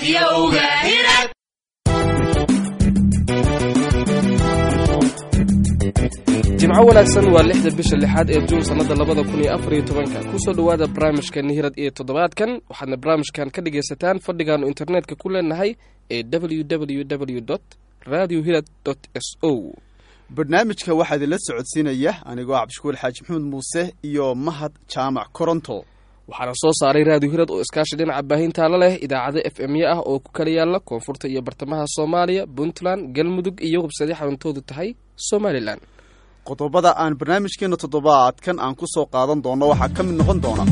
Radioga Hirad. jimco wanaagsan waa lixda bisha lixaad ee juun sannada labada kun iyo afar iyo tobanka kusoo dhowaada barnaamijka nihirad iyo toddobaadkan waxaadna barnaamijkan ka dhagaysataan fadhigaannu internetka ku leenahay ee w w w dot radio hirad dot s o barnaamijka waxaa idinla socodsiinaya anigoo cabdishukuur xaaji maxamed muuse iyo mahad jaamac koronto waxaana soo saaray raadiyo hirad oo iskaashi dhinaca baahintaala leh idaacado f m ya ah oo ku kala yaala koonfurta iyo bartamaha soomaaliya puntland galmudug iyo websadyo xaruntoodu tahay somalilan qodobada aan barnaamijkeena toddobaadkan aan ku soo qaadan doono waxaa ka mid noqon doona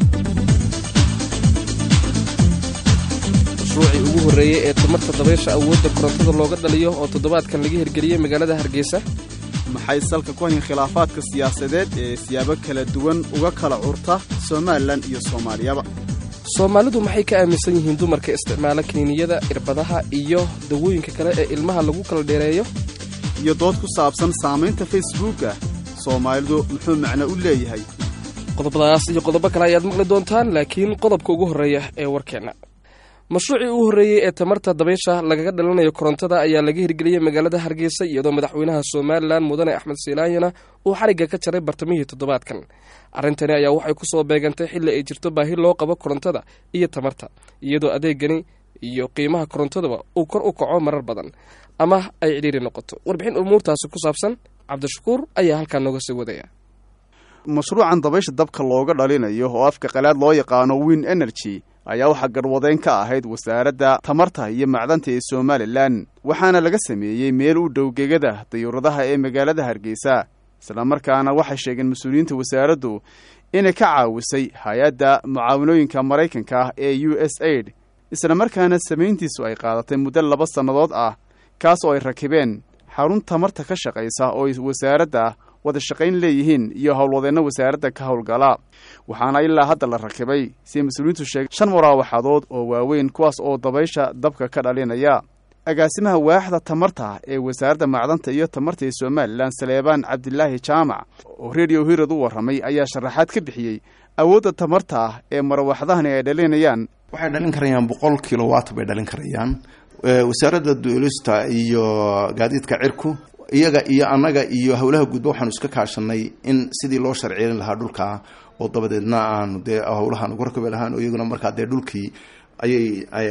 mashruucii ugu horreeyey ee tamarta dabaysha awoodda korontada looga dhaliyo oo toddobaadkan laga hirgeliyey magaalada hargeysa maxay salka ku hayn khilaafaadka siyaasadeed ee siyaabo kala duwan uga kala curta somalilan iyo soomaaliyaba soomaalidu maxay ka aaminsan yihiin dumarka isticmaala kiniiniyada irbadaha iyo dawooyinka kale ee ilmaha lagu kala dheereeyo iyo dood ku saabsan saamaynta facebooka soomaalidu muxuu macno u leeyahay qodobadaas iyo qodobo kale ayaad maqli doontaan laakiin qodobka ugu horreeya ee warkeenna mashruucii ugu horreeyey ee tamarta dabaysha lagaga dhalanayo korontada ayaa laga hirgeliyey magaalada hargeysa iyadoo madaxweynaha somalilan mudane axmed silaanyana uu xarigga ka jaray bartamihii toddobaadkan arrintani ayaa waxay ku soo beegantay xilli ay jirto baahi loo qabo korontada iyo tamarta iyadoo adeegani iyo qiimaha korontaduba uu kor u kaco marar badan ama ay cidhiiri noqoto warbixin umuurtaasi ku saabsan cabdishakuur ayaa halkaa nooga sii wadaya mashruucan dabaysha dabka looga dhalinayo oo afka qalaad loo yaqaano win energy ayaa waxaa garwadeyn ka ahayd wasaaradda tamarta iyo macdanta ee somalilan waxaana laga sameeyey meel u dhow gegada dayuuradaha ee magaalada hargeysa islamarkaana waxay sheegeen mas-uuliyiinta wasaaraddu inay ka caawisay hay-adda mucaawanooyinka maraykanka ah ee u s aid islamarkaana samayntiisu ay qaadatay muddo laba sannadood ah kaas oo ay rakibeen xarun tamarta ka shaqaysa oo ay wasaaradda wada shaqayn leeyihiin iyo howlwadeenno wasaaradda ka howlgala waxaana ilaa hadda la rakibay siay mas-uuliyiintu sheegay shan waraawaxadood oo waaweyn kuwaas oo dabaysha dabka ka dhalinaya agaasimaha waaxda tamarta ee wasaaradda macdanta iyo tamarta ee somalilan saleebaan cabdilaahi jaamac oo rediyo hirad u warramay ayaa sharaxaad ka bixiyey awoodda tamarta ah ee marawaxdahani ay dhalinayaan waxay dhalin karayaan boqol kilowatt bay dhalin karayaan wasaaradda duulista iyo gaadiidka cirku iyaga iyo annaga iyo howlaha guudba waxaanu iska kaashanay in sidii loo sharciyeyn lahaa dhulka oo dabadeedna aanu dee howlahaan ugu rakabi lahaan oo iyaguna markaa dee dhulkii ayay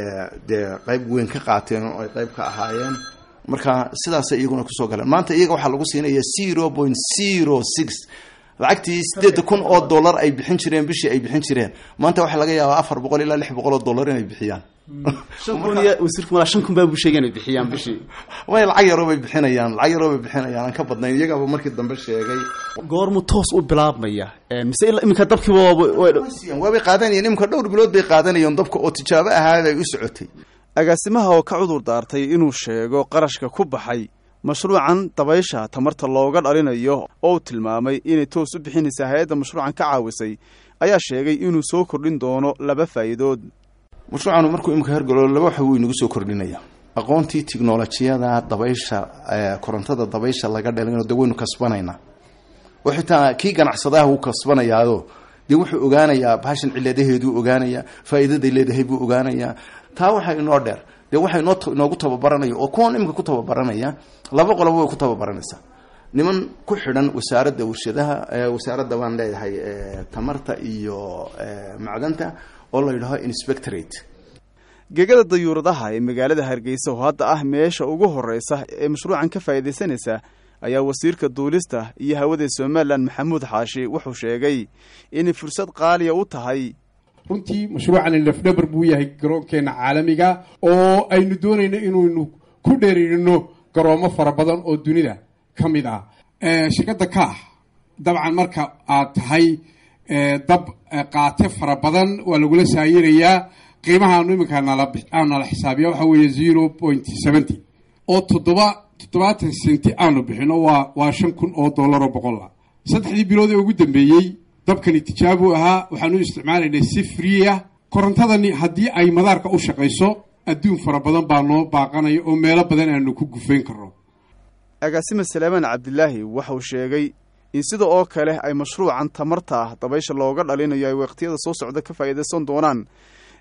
dee qayb weyn ka qaateen oo ay qayb ka ahaayeen marka sidaasay iyaguna kusoo galeen maanta iyaga waxaa lagu siinaya zero point zero six lacagtii sideeda kun oo dollar ay bixin jireen bishii ay bixin jireen maanta waxaa laga yaabaa afar boqol ilaa lix boqol oo dollar inay bixiyaan wasiirku malaa shan kun baa buu sheegay inay bixiyaan bishii way lacag yaroo bay bixinayaan lacag yaroo bay bixinayaan aan ka badnayn iyagaaba markii dambe sheegay goormu toos u bilaabmaya mise iminka dabkiiba waabay qaadanayeen iminka dhowr bilood bay qaadanayeen dabka oo tijaabo ahaad ay u socotay agaasimaha oo ka cudur daartay inuu sheego qarashka ku baxay mashruucan dabaysha tamarta looga dhalinayo oo uu tilmaamay inay toos u bixinaysa hay-adda mashruucan ka caawisay ayaa sheegay inuu soo kordhin doono laba faa'iidood mashruucanu markuu imika hergalo laba waxa wuu inagu soo kordhinaya aqoontii tiknolojiyada dabaysha korontada dabaysha laga dhalinayo de waynu kasbanaynaa oo xitaa kii ganacsadaha wuu kasbanayaado dee wuxuu ogaanayaa bahashan ciladaheeduu ogaanayaa faa'iidaday leedahay buu ogaanayaa taa waxaa inoo dheer dee waxaa inoo inoogu tababaranaya oo kuwan imika ku tababaranaya laba qoloba way ku tababaranaysaa niman ku xidhan wasaaradda warshadaha wasaaradda waan leeyahay tamarta iyo macdanta oo la yidhaaho inspectorate gegada dayuuradaha ee magaalada hargeysa oo hadda ah meesha ugu horreysa ee mashruucan ka faa'iidaysanaysa ayaa wasiirka duulista iyo hawada somalilan maxamuud xaashi wuxuu sheegay inay fursad qaaliya u tahay runtii mashruucani lafdhabar buu yahay garoonkeenna caalamiga oo aynu doonayno inaynu ku dheeriirino garoomo fara badan oo dunida ka mid ah shirkadda kaax dabcan marka aad tahay dab qaate fara badan waa lagula saayirayaa qiimahaanu iminka nala xisaabiya waxa weeye zero point seventy oo toddoba toddobaatan senti aanu bixino waa waa shan kun oo dollar oo boqol ah saddexdii bilood ee ugu dambeeyey dabkani tijaabu ahaa waxaanu isticmaalaynay si friya korontadani haddii ay madaarka u shaqayso adduun fara badan baa noo baaqanaya oo meelo badan aanu ku gufayn karno agaasime salaamaan cabdilaahi waxauu sheegay in sida oo kale ay mashruucan tamarta ah dabaysha looga dhalinayo ay waqtiyada soo socda ka faa'iidaysan doonaan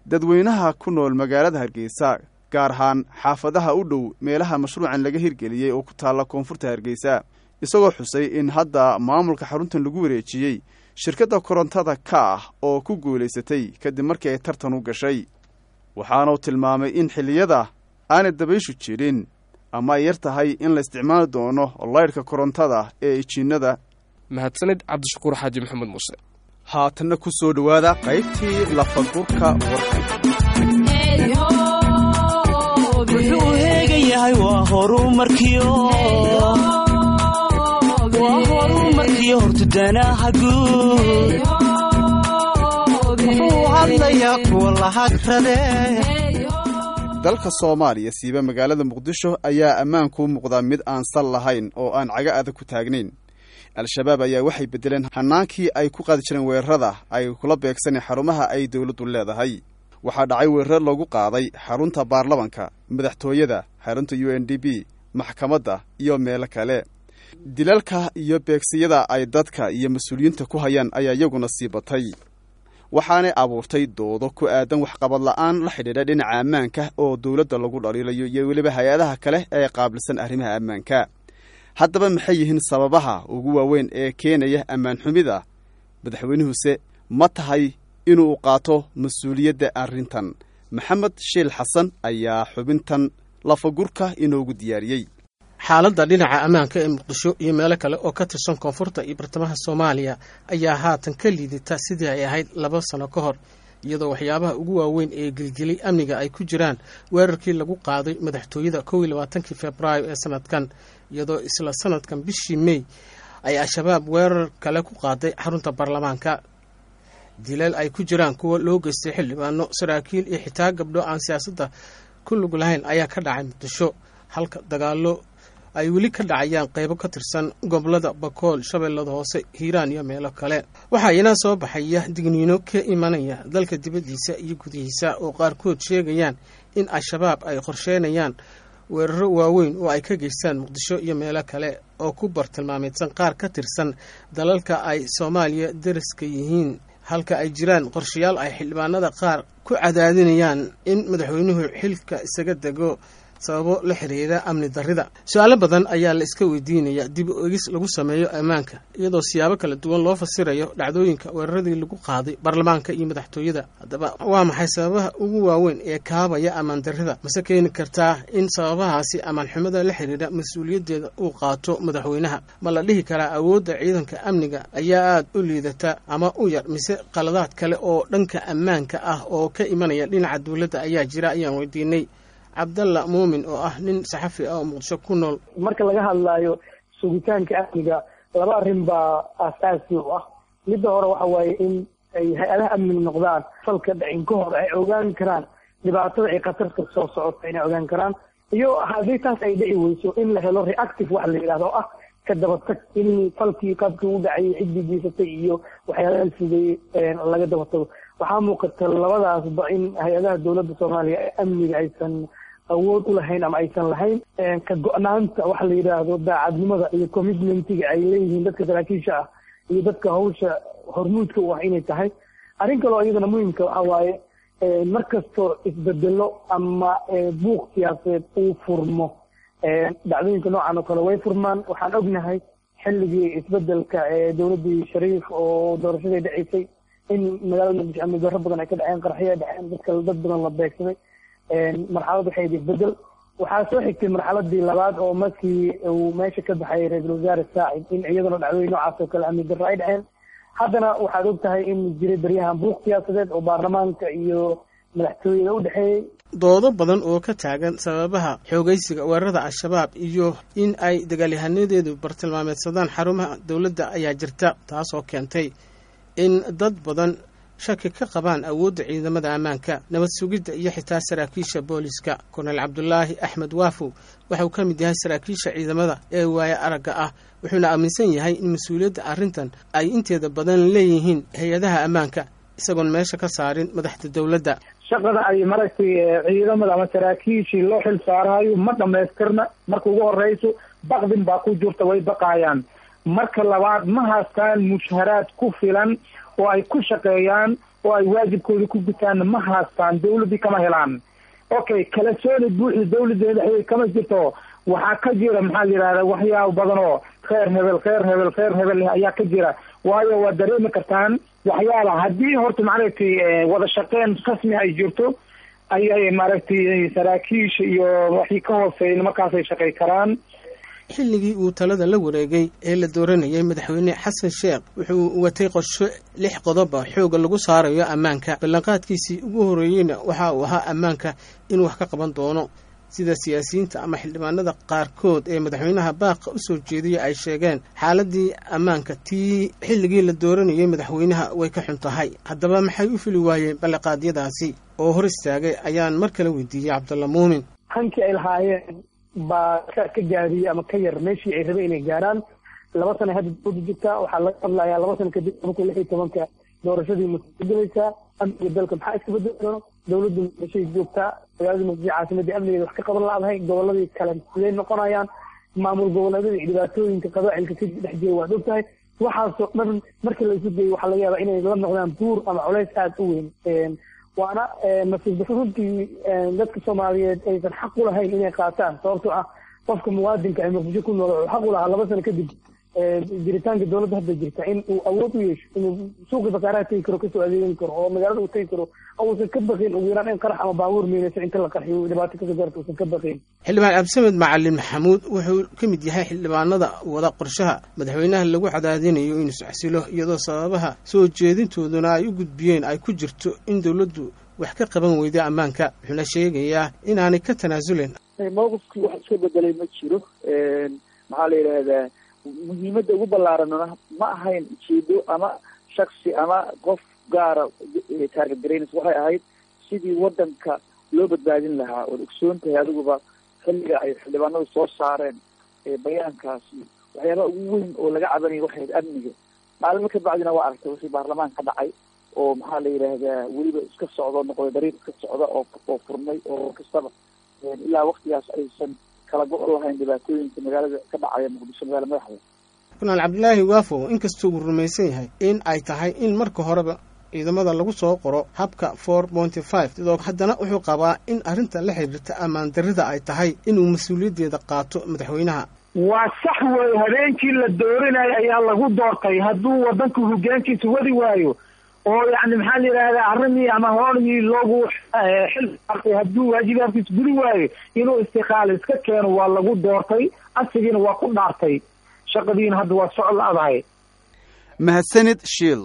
dadweynaha ku nool magaalada hargeysa gaar ahaan xaafadaha u dhow meelaha mashruucan laga hirgeliyey oo ku taalla koonfurta hargeysa isagoo xusay in hadda maamulka xaruntan lagu wareejiyey shirkadda korontada ka ah oo ku guulaysatay kadib markii ay tartan u gashay waxaanuu tilmaamay in xilliyada aanay dabayshu jirin ama ay yar tahay in la isticmaali doono laydhka korontada ee ijiinnada mahadsanid cabdishakuur xaaji maxamed muuse haatanna ku soo dhowaada qaybtii lafagurka warkan wuxuu heegan yahay waa horumarkiyo waa horumarkiyo hortudanaha guud wuxuu hadlayaa kuwa lahagrade dalka soomaaliya siiba magaalada muqdisho ayaa ammaanku muuqdaa mid aan sal lahayn oo aan caga adag ku taagnayn al-shabaab ayaa waxay beddeleen hannaankii ay ku qaadi jireen weerarada ay kula beegsaneen xarumaha ay dowladdu leedahay waxaa dhacay weerar loogu qaaday xarunta baarlamanka madaxtooyada xarunta u n d b maxkamadda iyo meelo kale dilalka iyo beegsiyada ay dadka iyo mas-uuliyiinta ku hayaan ayaa iyaguna sii batay waxaanay abuurtay doodo ku aadan waxqabad la'aan la xidhiidha dhinaca ammaanka oo dowladda lagu dhaliilayo iyo weliba hay-adaha kale ee qaabilsan arrimaha ammaanka haddaba maxay yihiin sababaha ugu waaweyn ee keenaya ammaan xumida madaxweynuhuse ma tahay inuu qaato mas-uuliyadda arrintan maxamed shiil xasan ayaa xubintan lafagurka inoogu diyaariyey xaaladda dhinaca ammaanka ee muqdisho iyo meelo kale oo ka tirsan koonfurta iyo bartamaha soomaaliya ayaa haatan ka liidata sidii ay ahayd laba sano ka hor iyadoo waxyaabaha ugu waaweyn ee gelgelay amniga ay ku jiraan weerarkii lagu qaaday madaxtooyada kow iyo labaatankii februaayo ee sanadkan iyadoo isla sanadkan bishii mey ay al-shabaab weerar kale ku qaaday xarunta baarlamaanka dilal ay ku jiraan kuwa loo geystay xildhibaano saraakiil iyo xitaa gabdho aan siyaasadda ku lug lahayn ayaa ka dhacay muqdisho halka dagaalo ay weli ka dhacayaan qaybo ka tirsan gobolada bakool shabeellada hoose hiiraan iyo meelo kale waxaa iyana soo baxaya digniino ka imanaya dalka dibaddiisa iyo gudihiisa oo qaarkood sheegayaan in al-shabaab ay qorsheynayaan weeraro waaweyn oo ay ka geystaan muqdisho iyo meelo kale oo ku bartilmaameedsan qaar ka tirsan dalalka ay soomaaliya dariska yihiin halka ay jiraan qorshayaal ay xildhibaanada qaar ku cadaadinayaan in madaxweynuhu xilka isaga dego sababo la xiriira amni darrida su-aalo badan ayaa la iska weydiinaya dib u egis lagu sameeyo ammaanka iyadoo siyaabo kala duwan loo fasirayo dhacdooyinka weeraradii lagu qaaday baarlamaanka iyo madaxtooyada haddaba waa maxay sababaha ugu waaweyn ee kaabaya ammaan darrida mase keeni kartaa in sababahaasi ammaan xumada la xiriira mas-uuliyaddeeda uu qaato madaxweynaha ma la dhihi karaa awoodda ciidanka amniga ayaa aada u liidata ama u yar mise qaladaad kale oo dhanka ammaanka ah oo ka imanaya dhinaca dowladda ayaa jira ayaan weydiinay cabdalla muumin oo ah nin saxafi ah oo muqdisho ku nool marka laga hadlaayo sugitaanka amniga laba arrin baa aasaasi u ah midda hore waxa waaye in ay hay-adaha amniga noqdaan falka dhacin ka hor ay ogaan karaan dhibaatada ay khatarta soo socota inay ogaan karaan iyo haddii taas ay dhici weyso in la helo reactive waxa la yidhahdo oo ah ka dabatag in falkii qaabkii u dhacayay ciddii geysatay iyo waxyaalaha fudeeyey laga dabatago waxaa muuqata labadaasba in hay-adaha dowladda soomaaliya ee amniga aysan awood u lahayn ama aysan lahayn ka go-naanta waxa la yidhaahdo daacadnimada iyo commitmentiga ay leeyihiin dadka saraakiisha ah iyo dadka hawsha hormuudka u ah inay tahay arrin kaloo iyadana muhimka waxa waaye mar kastoo isbedelo ama buuq siyaasadeed uu furmo dhacdooyinka noocan oo kale way furmaan waxaan ognahay xilligii isbedelka dowladdii shariif oo doorashaday dhaceysay in magaalada muqdisho amni darro badan ay ka dhaceen qarxiyo ay dhaceen dadka dad badan la beegsaday marxalad waxay ahayd isbedel waxaa soo xigtay marxaladii labaad oo markii uu meesha ka baxay ra-iisul wasaare saacid in iyaduna dhacdooyin noocaas oo kale amni darro ay dhaceen haddana waxaad og tahay in jiray baryahan buuq siyaasadeed oo baarlamaanka iyo madaxtooyada u dhexeeyey doodo badan oo ka taagan sababaha xoogaysiga weerarada al-shabaab iyo in ay dagaalyahanadeedu bartilmaameedsadaan xarumaha dowladda ayaa jirta taasoo keentay in dad badan shaki ka qabaan awoodda ciidamada ammaanka nabad sugidda iyo xitaa saraakiisha booliska korneyl cabdulaahi axmed waafow waxauu ka mid yahay saraakiisha ciidamada ee waaya aragga ah wuxuuna aaminsan yahay in mas-uuliyadda arrintan ay inteeda badan leeyihiin hay-adaha ammaanka isagoon meesha ka saarin madaxda dowladda shaqada ay maragtay ciidamada ama saraakiishii loo xil saaraayo ma dhamaystirna marka ugu horeyso baqdin baa ku jirta way baqaayaan marka labaad ma haystaan mushaharaad ku filan oo ay ku shaqeeyaan oo ay waajibkooda ku gutaan ma haastaan dawladdii kama helaan okay kala sooni buuxda dawladda madaxweyne kama jirto waxaa ka jira maxaa la yidhahda waxyaabo badan oo kheer hebel kheer hebel kheer hebel ayaa ka jira waayo waa dareemi kartaan waxyaaba haddii horta maaragtay wada shaqeyn rasmi ay jirto ayay maaragtay saraakiisha iyo waxii ka hooseeya markaasay shaqay karaan xilligii uu talada la wareegay ee la dooranayay madaxweyne xasan sheekh wuxuu watay qorsho lix qodoba xooga lagu saarayo ammaanka ballanqaadkiisii ugu horreeyeyna waxa uu ahaa ammaanka inuu wax ka qaban doono sida siyaasiyiinta ama xildhibaanada qaarkood ee madaxweynaha baaqa u soo jeediyay ay sheegeen xaaladii ammaanka tii xilligii la dooranayay madaxweynaha way ka xun tahay haddaba maxay u fili waayeen ballanqaadyadaasi oo hor istaagay ayaan mar kale weydiiyey cabdulla muumin hankii ay lahaayeen baa ka ka gaadiyey ama ka yar meeshii ay rabeen inay gaaraan laba sana hadda dawladda jirta waxaa laga hadlayaa laba sana kadib laba kun lix iyo tobanka doorashadii mutagalaysaa amniga dalka maxaa iska bedeli doono dawladdu meeshay joogtaa magaalada muqdisho caasimadii amnigeeda wax ka qaban la-dahay goboladii kale siday noqonayaan maamul goboleedyada iyo dhibaatooyinka qabaacilka ka dhex jira waad og tahay waxaasoo dhan markii la isu geeyo waxaa laga yaabaa inay la noqdaan buur ama culays aada u weyn waana nasiib runtii dadka soomaaliyeed aysan xaq u lahayn inay qaataan sababtoo ah qofka muwaadinka ee muqdisho ku nool wuxuu xaq u lahaa laba sano kadib jiritaanka dawladda hadda jirta in uu awood u yeesho inuu suuqii bakaaraha tegi karo kasoo adeegan karo oo magaalada uu tegi karo uusan ka baqin ugu yaraan in qarax ama baabuur miinayso inta la qarxiyo dhibaato kasoo gaarta uusan ka baqin xildhibaan cabdisamed macalin maxamuud wuxuu ka mid yahay xildhibaanada wada qorshaha madaxweynaha lagu cadaadinayo inuu isxasilo iyadoo sababaha soo jeedintooduna ay u gudbiyeen ay ku jirto in dowladdu wax ka qaban weyda ammaanka wuxuuna sheegayaa inaanay ka tanaasulen mowqifkii wax iska bedelay ma jiro maxaa la yidhaahdaa muhiimadda ugu ballaaranna ma ahayn ujeedo ama shaksi ama qof gaara taargetgaraynaysa waxay ahayd sidii waddanka loo badbaadin lahaa ood ogsoon tahay adiguba xilliga ay xildhibaanadu soo saareen bayaankaasi waxyaabaha ugu weyn oo laga cabanaya waxay ahayd amniga maalmo ka bacdina waa aragtay wixii baarlamaan ka dhacay oo maxaa la yidhaahdaa weliba iska socdo noqday dariiq iska socda oo oo furmay oo kastaba ilaa waktigaas aysan kala go- lahayn dhibaatooyinka magaalada ka dhacaya muqdisho magaala madaxda kunaal cabdilaahi waafow inkastoo uu rumaysan yahay in ay tahay in marka horeba ciidamada lagu soo qoro habka four pointy five sidoo haddana wuxuu qabaa in arrinta la xiriirta ammaan darrida ay tahay inuu mas-uuliyaddeeda qaato madaxweynaha waa sax weeye habeenkii la doorinayo ayaa lagu doortay hadduu wadanka hogaankiisa wadi waayo oo yani maxaa la yidhahdaa arrimii ama hooligii loogu xil saartay hadduu waajibaadkiisa gudi waayo inuu istiqaal iska keeno waa lagu doortay asigiina waa ku dhaartay shaqadiina hadda waa socod la-dahay mahadsanid shiil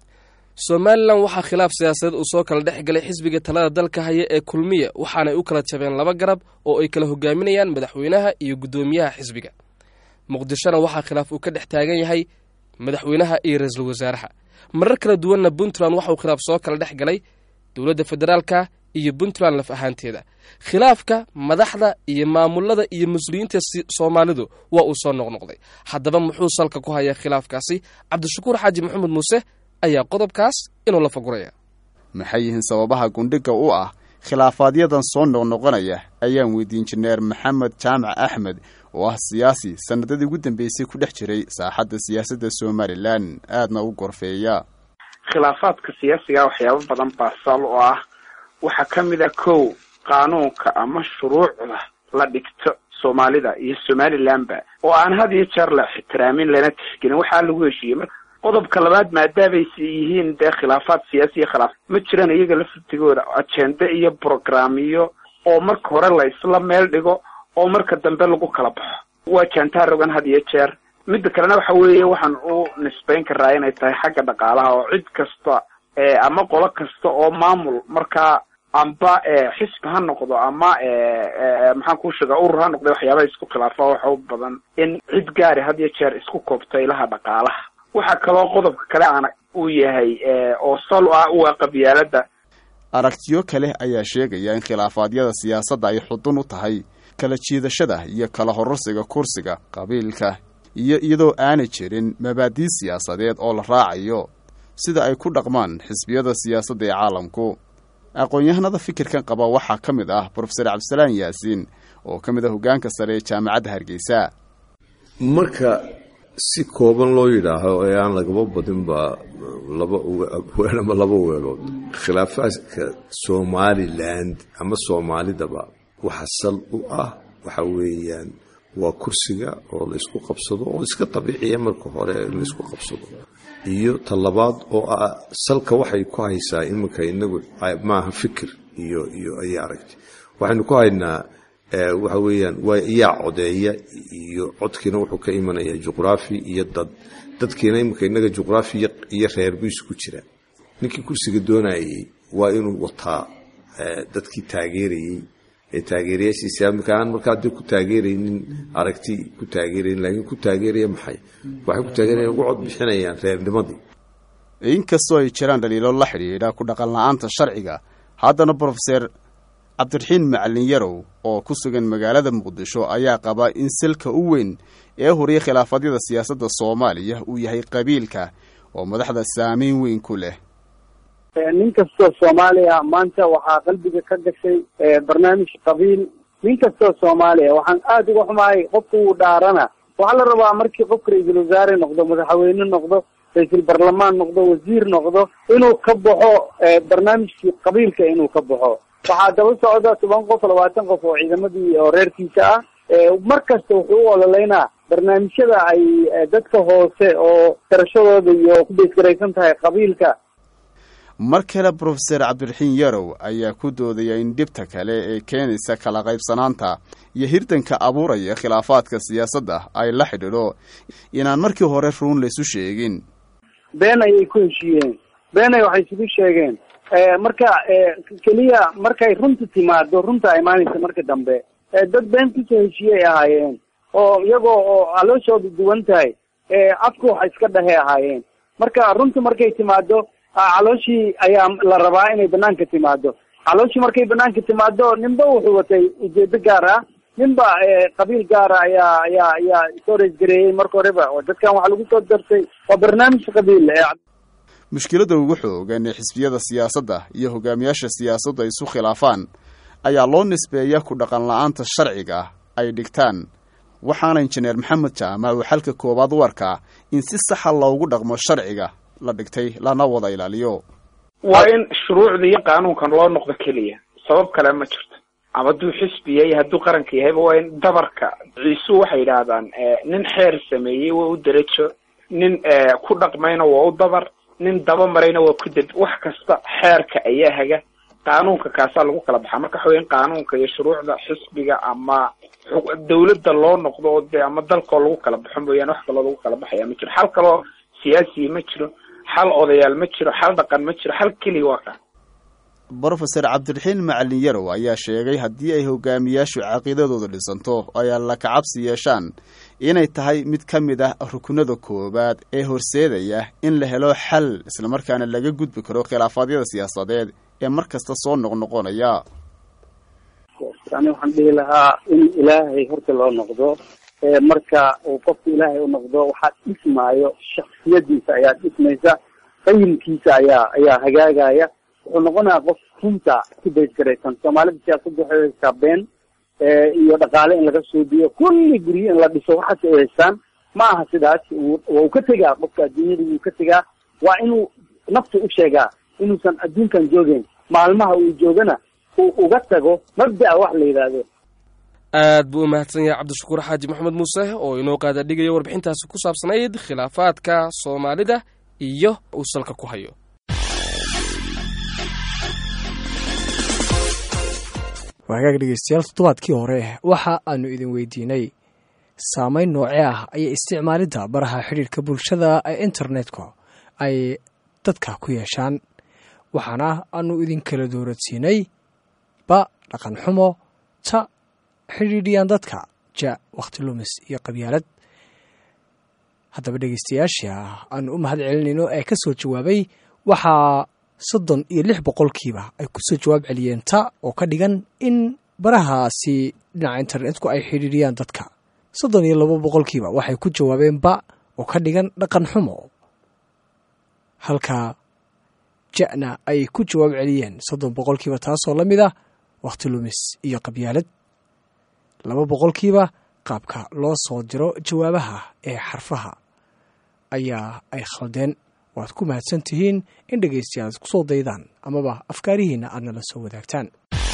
somalilan waxaa khilaaf siyaasadeed uu soo kala dhex galay xisbiga talada dalka haya ee kulmiya waxaanay u kala jabeen laba garab oo ay kala hogaaminayaan madaxweynaha iyo guddoomiyaha xisbiga muqdishona waxaa khilaaf uu ka dhex taagan yahay madaxweynaha iyo ra-iisul wasaaraha marar kala duwanna puntland waxauu khilaaf soo kala dhex galay dowladda federaalka iyo puntland laf ahaanteeda khilaafka madaxda iyo maamulada iyo mas-uuliyiinta soomaalidu waa uu soo noqnoqday haddaba muxuu salka ku hayaa khilaafkaasi cabdishakuur xaaji maxamed muuse ayaa qodobkaas inuu la faguraya maxay yihiin sababaha gundhiga u ah khilaafaaadyadan soo noqnoqonaya ayaan weydiin jineer maxamed jaamac axmed oo ah siyaasi sanadadii ugu dambeysay ku dhex jiray saaxadda siyaasadda somalilan aadna u gorfeeya khilaafaadka siyaasiga waxyaabo badan baa sal oo ah waxaa ka mid a kow qaanuunka ama shuruucda la dhigto soomaalida iyo somalilandba oo aan had iyo jeer la ixtiraamin lana tixgelin waxaa lagu heshiiyey marka qodobka labaad maadaamaysa yihiin dee khilaafaad siyaasiya khilaaf ma jiraan iyaga laftigooda ajende iyo brograamiyo oo marka hore la isla meel dhigo oo marka dambe lagu kala baxo waa jantaa rogan had iyo jeer midda kalena waxa weeye waxaan u nisbayn karaa inay tahay xagga dhaqaalaha oo cid kasta ama qolo kasta oo maamul markaa amba xisbi ha noqdo ama maxaan kuu sheega urur ha noqda waxyaabaha isku khilaafa waxa u badan in cid gaari had iyo jeer isku koobto ilaha dhaqaalaha waxaa kaloo qodobka kale aan uu yahay oo sal ah u ah qabyaalada aragtiyo kale ayaa sheegaya in khilaafaadyada siyaasadda ay xudun u tahay kala jiidashada iyo kala horarsiga kursiga qabiilka iyo iyadoo aanay jirin mabaadii siyaasadeed oo la raacayo sida ay ku dhaqmaan xisbiyada siyaasadda ee caalamku aqoon-yahanada fikirkan qaba waxaa ka mid ah brofeser cabdisalaan yaasiin oo ka mid ah hoggaanka sare ee jaamacadda hargeysa marka si kooban loo yidhaaho ee aan lagaba badinba laba weel ama laba weelood khilaafaadka somaliland ama soomaalidaba waxa sal u ah waxa weeyaan waa kursiga oo laysku qabsado oo iska dabiiciya marka hore laysku qabsado iyo talabaad oo ah salka waxay ku haysaa iminka inagu maaha fikir iyo iyo ayay aragti waxaynu ku haynaa waxa weeyaan waa iyaa codeeya iyo codkiina wuxuu ka imanaya juqraafi iyo dad dadkiina iminka inaga juqraafi iyo reer buu isugu jira ninkii kursiga doonayay waa inuu wataa dadkii taageerayey ee taageerayaashiisa iminka aan markaa dee ku taageeraynin aragti ku taageerayn laakiin ku taageeraya maxay waxay ku taageerayan ugu cod bixinayaan reernimadii inkastoo ay jiraan dhaliilo la xidhiidha ku dhaqan la-aanta sharciga haddana brofeser cabdiraxiin macalin yarow oo ku sugan magaalada muqdisho ayaa qaba in silka u weyn ee horiya khilaafadyada siyaasadda soomaaliya uu yahay qabiilka oo madaxda saameyn weyn ku leh nin kastoo soomaaliya maanta waxaa qalbiga ka gashay barnaamij qabiil nin kastoo soomaaliya waxaan aada uga xumahay qofka uu dhaarana waxaa la rabaa markii qofka ra-iisul wasaare noqdo madaxweyne noqdo ra-iisul barlamaan noqdo wasiir noqdo inuu ka baxo barnaamijkii qabiilka inuu ka baxo waxaa daba socda toban qof labaatan qof oo ciidamadii oo reerkiisa ah mar kasta wuxuu u ololeynaa barnaamijyada ay dadka hoose oo garashadooda iyo ku beesgaraysan tahay qabiilka mar kale brofeser cabdiraxiin yarow ayaa ku doodaya in dhibta kale ee keenaysa kala qaybsanaanta iyo hirdanka abuuraya khilaafaadka siyaasadda ay la xidhiidho inaan markii hore ruun laysu sheegin been ayay ku heshiiyeen beenay waxay isugu sheegeen marka keliya markay runta timaado runta imaanaysa marka dambe dad been kusoo heshiiyey ahaayeen oo iyagoo oo calooshooda duwan tahay afku wax iska dhahe ahaayeen marka runta markay timaado calooshii ayaa la rabaa inay banaanka timaado calooshii markay banaanka timaado ninba wuxuu watay ujeedo gaar ah ninba qabiil gaara ayaa ayaa ayaa soo reesgareeyey marka horeba oo dadkan waxaa lagu soo darsay waa barnaamij qabiil mushkiladda ugu xoogan ee xisbiyada siyaasadda iyo hogaamiyaasha siyaasaddu ay isu khilaafaan ayaa loo nisbeeya ku dhaqan la-aanta sharciga ay dhigtaan waxaana injineer maxamed jaamac uu xalka koowaad u arkaa in si saxa loogu dhaqmo sharciga la dhigtay lana wada ilaaliyo waa in shuruucda iyo qaanuunkan loo noqdo keliya sabab kale ma jirto ama hadduu xisbi yahay hadduu qaranka yahayba waa in dabarka ciisu waxay yidhaahdaan nin xeer sameeyey waa u derajo nin ku dhaqmayna waa u dabar nin daba marayna waa ku deb wax kasta xeerka ayaa haga qaanuunka kaasaa lagu kala baxaa marka waxa weya in qaanuunka iyo shuruucda xisbiga ama dawladda loo noqdo oo de ama dalkoo lagu kala baxo mooyaane wax kaloo lagu kala baxaya ma jiro xal kaloo siyaasiya ma jiro xal odayaal ma jiro xal dhaqan ma jiro xal keliya waa kaa brofeser cabdiraxiin macalin yarow ayaa sheegay haddii ay hogaamiyaashu caqiidadooda dhisanto ay alla kacabsi yeeshaan inay tahay mid ka mid ah rukunada koowaad ee horseedaya in la helo xal islamarkaana laga gudbi karo khilaafaadyada siyaasadeed ee mar kasta soo noqnoqonaya ani waxaan dhihi lahaa in ilaahay horta loo noqdo marka uu qofku ilaahay u noqdo waxaad dhismaayo shaksiyadiisa ayaad dhismaysa qayimkiisa ayaa ayaa hagaagaya wuxuu noqonayaa qof runta ku baysgaraysan soomaalida siyaasadda waxay haystaa been iyo dhaqaale in laga suubiyo kulli guryo in la dhiso waxaas ay haystaan ma aha sidaas waa uu ka tegaa qofka adduunyada wuu ka tegaa waa inuu nafta u sheegaa inuusan adduunkan joogeyn maalmaha uu joogana uu uga tago mabda'a wax la yidhaahdo aad buu u mahadsan yahay cabdishakuur xaaji maxamed muuse oo inoo qaada dhigaya warbixintaasi ku saabsanayd khilaafaadka soomaalida iyo uu salka ku hayo waagaag dhegeystayaal toddobaadkii hore waxa aanu idin weydiinay saameyn noocee ah ayay isticmaalidda baraha xidhiirka bulshada ee internetka ay dadka ku yeeshaan waxaana aanu idin kala dooradsiinay ba dhaqan xumo ta xidhiidhiyaan dadka ja wakhti lumis iyo qabyaalad haddaba dhegeystayaasha aanu u mahad celinayno ee ka soo jawaabay waxaa soddon iyo lix boqolkiiba ay kusoo jawaab celiyeen ta oo ka dhigan in barahaasi dhinaca internetku ay xidhiidhiyaan dadka soddon iyo labo boqolkiiba waxay ku jawaabeen ba oo ka dhigan dhaqan xumo halka ja'na ay ku jawaab celiyeen soddon boqolkiiba taasoo la mid ah wakhti lumis iyo qabyaalad laba boqolkiiba qaabka loo soo diro jawaabaha ee xarfaha ayaa ay khaldeen waad ku mahadsan tihiin in dhegaystayaal ad kusoo daydaan amaba afkaarihiinna aad nala soo wadaagtaan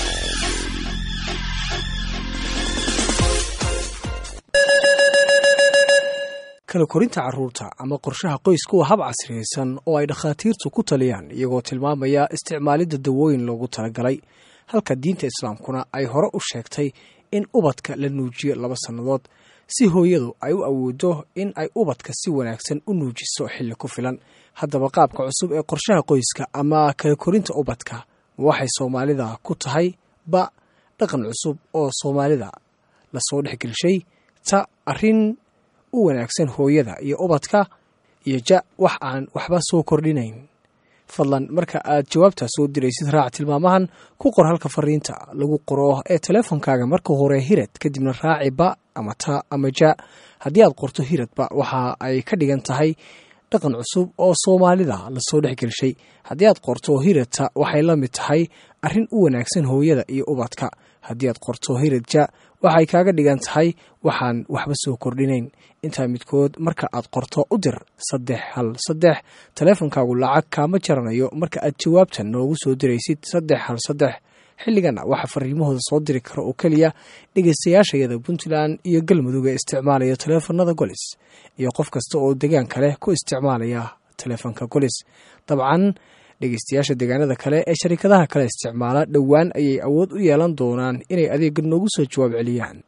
kala korinta carruurta ama qorshaha qoysku waa hab casriyaysan oo ay dhakhaatiirtu ku taliyaan iyagoo tilmaamaya isticmaalidda dawooyin loogu talagalay halka diinta islaamkuna ay hore u sheegtay in ubadka la nuujiyo laba sannadood si hooyadu ay u awoodo in ay ubadka si wanaagsan u nuujiso xilli ku filan haddaba qaabka cusub ee qorshaha qoyska ama kala korinta ubadka waxay soomaalida ku tahay ba dhaqan cusub oo soomaalida lasoo dhexgelshay ta arrin u wanaagsan hooyada iyo ubadka iyo ja wax aan waxba soo kordhinayn fadlan marka aad jawaabtaa soo diraysid raac tilmaamahan ku qor halka fariinta lagu qoro ee teleefonkaaga marka hore hirad kadibna raaci ba ama ta ama ja haddii aad qorto hiradba waxa ay ka dhigan tahay dhaqan cusub oo soomaalida lasoo dhexgelshay haddii aad qorto hiradta waxay la mid tahay arrin u wanaagsan hooyada iyo ubadka haddii aad qorto hirad ja waxay kaaga dhigan tahay waxaan waxba soo kordhinayn intaa midkood marka aad qorto u dir saddex hal saddex taleefonkaagu lacag kaama jaranayo marka aad jawaabtan noogu soo diraysid saddex hal saddex xilligana waxaa fariimahooda soo diri kara oo keliya dhegaystayaashayada puntland iyo galmudug ee isticmaalaya taleefanada golis iyo qof kasta oo degaan kale ku isticmaalaya taleefonka golis dabcan dhegaystayaasha deegaanada kale ee sharikadaha kale isticmaala dhowaan ayay awood u yeelan doonaan inay adeega noogu soo jawaab celiyaan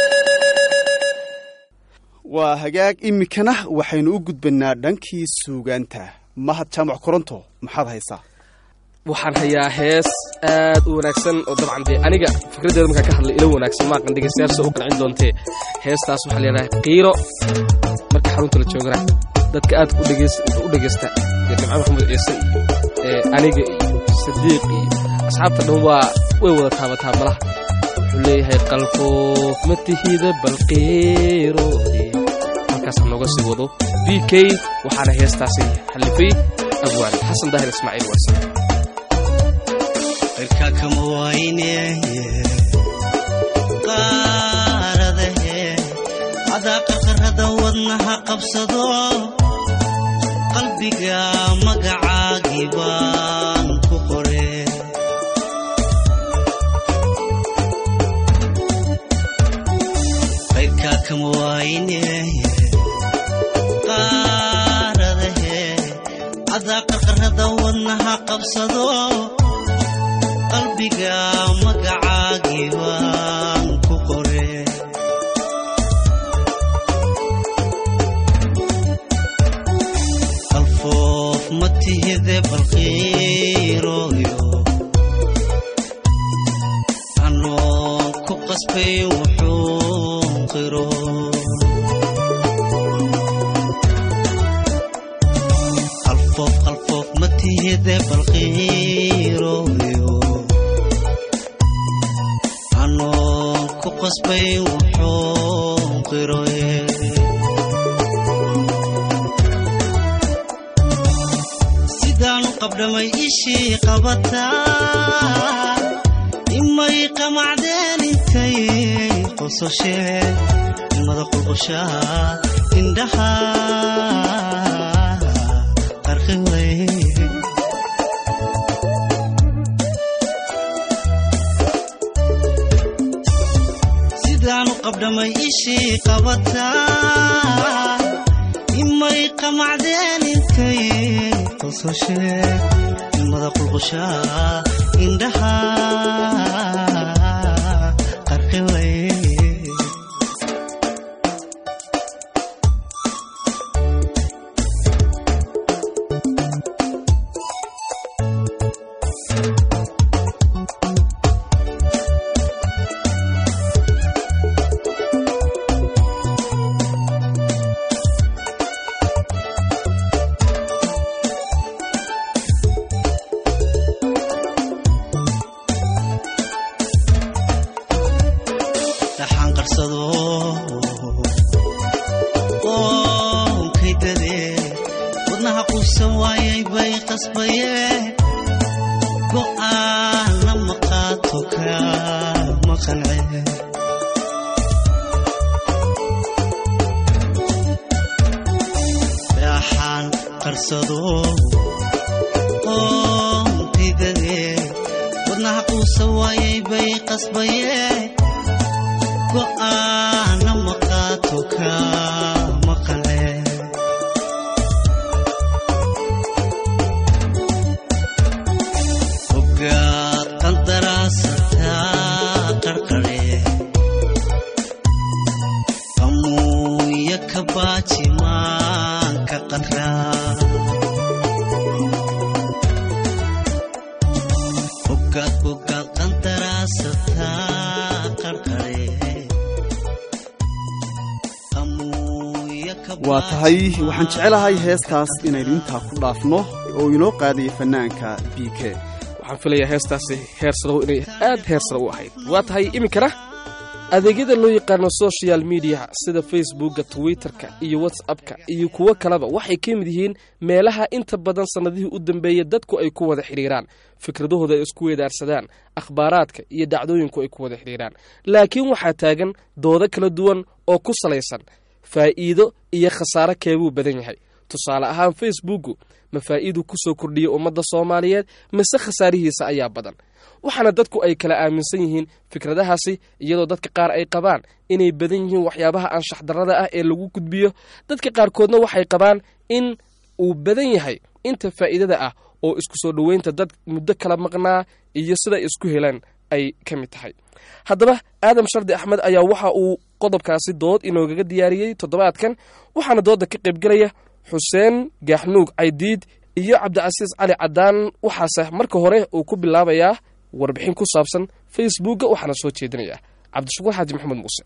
waa hagaag iminkana waxaynu u gudbanaa dhankii suugaanta mahad jaamac koronto maxaad haysaa waxaan hayaa hees aad u wanaagsan oo dabcan dee aniga fikraddeeda markaan ka hadlay ilo wanaagsan maaqan dhegaystayaasha u qancin doontee heestaas waxaa leedahay qiiro marka xarunta la joogana dadka aad u dhegaysta iyo jimcad maxamed ciise iyo aniga iyo sadiiq iyo asxaabta dhan waa way wada taabataa malaha wuxuu leeyahay qalfoof ma tihida balqiiro halkaasaan nooga sii wado b k waxaana heestaasi xallifay abwaan xasan daahir ismaaciil waase cirka kama wayne qaaradahe adaa qarqarada wadnaha qabsado qalbiga magacaagii baan ku qore qayrka kama wayne qaaradahe adaa qarqarada wadnaha qabsado qalbiga magacaagii baan ku qore qalfoof ma tihide balqiirooyo anoon ku qasbay wuxuu qiro qalfoof qalfoof ma tihide balqiirooyo ku qasbay wuxuu qiroye sidaanu qabdhamay ishii qabataa imay qamacdeen intay qososheen ilmada qulqushaha indhaha qarqi way qabdhamay ishii qabataa imay qamacdeen intay qososheen ilmada qulqushaha indhaha qarqi way qarsado oo didade wadnaha quusa waayay bay qasbaye go'aana maqaato ka maqale ogaad qandaraasataa qarqare qamuuya ka baajimaanka qadraa ogaad ogaad qandaraasataa qarqare qamuuya ka waa tahay waxaan jecelahay heestaas inaynu intaa ku dhaafno oo inoo qaadaya fanaanka b k waxaan filayaa heestaasi heersadow inay aad heersada u ahayd waa tahay iminkana adeegyada loo yaqaano social mediaha sida facebookga twitterka iyo whatsappka iyo kuwo kaleba waxay ka mid yihiin meelaha inta badan sannadihii u dambeeya dadku ay ku wada xidhiiraan fikradahooda ay isku weedaarsadaan akhbaaraadka iyo dhacdooyinku ay ku wada xidhiiraan laakiin waxaa taagan doodo kala duwan oo ku salaysan faa'iido iyo khasaare keebuu badan yahay tusaale ahaan facebookgu ma faa'iiduu ku soo kordhiyey ummadda soomaaliyeed mise khasaarihiisa ayaa badan waxaana dadku ay kala aaminsan yihiin fikradahaasi iyadoo dadka qaar ay qabaan inay badan yihiin waxyaabaha anshax darrada ah ee lagu gudbiyo dadka qaarkoodna waxay qabaan in uu badan yahay inta faa'iidada ah oo isku soo dhoweynta dad muddo kala maqnaa iyo siday isku helaan ay ka mid tahay haddaba aadam shardi axmed ayaa waxa uu qodobkaasi dood inoogaga diyaariyey toddobaadkan waxaana doodda ka qaybgelaya xuseen gaaxnuug caydiid iyo cabdicasiis cali cadaan waxaase marka hore uu ku bilaabayaa warbixin ku saabsan facebookga waxaana soo jeedinayaa cabdishakuur xaaji maxamed muuse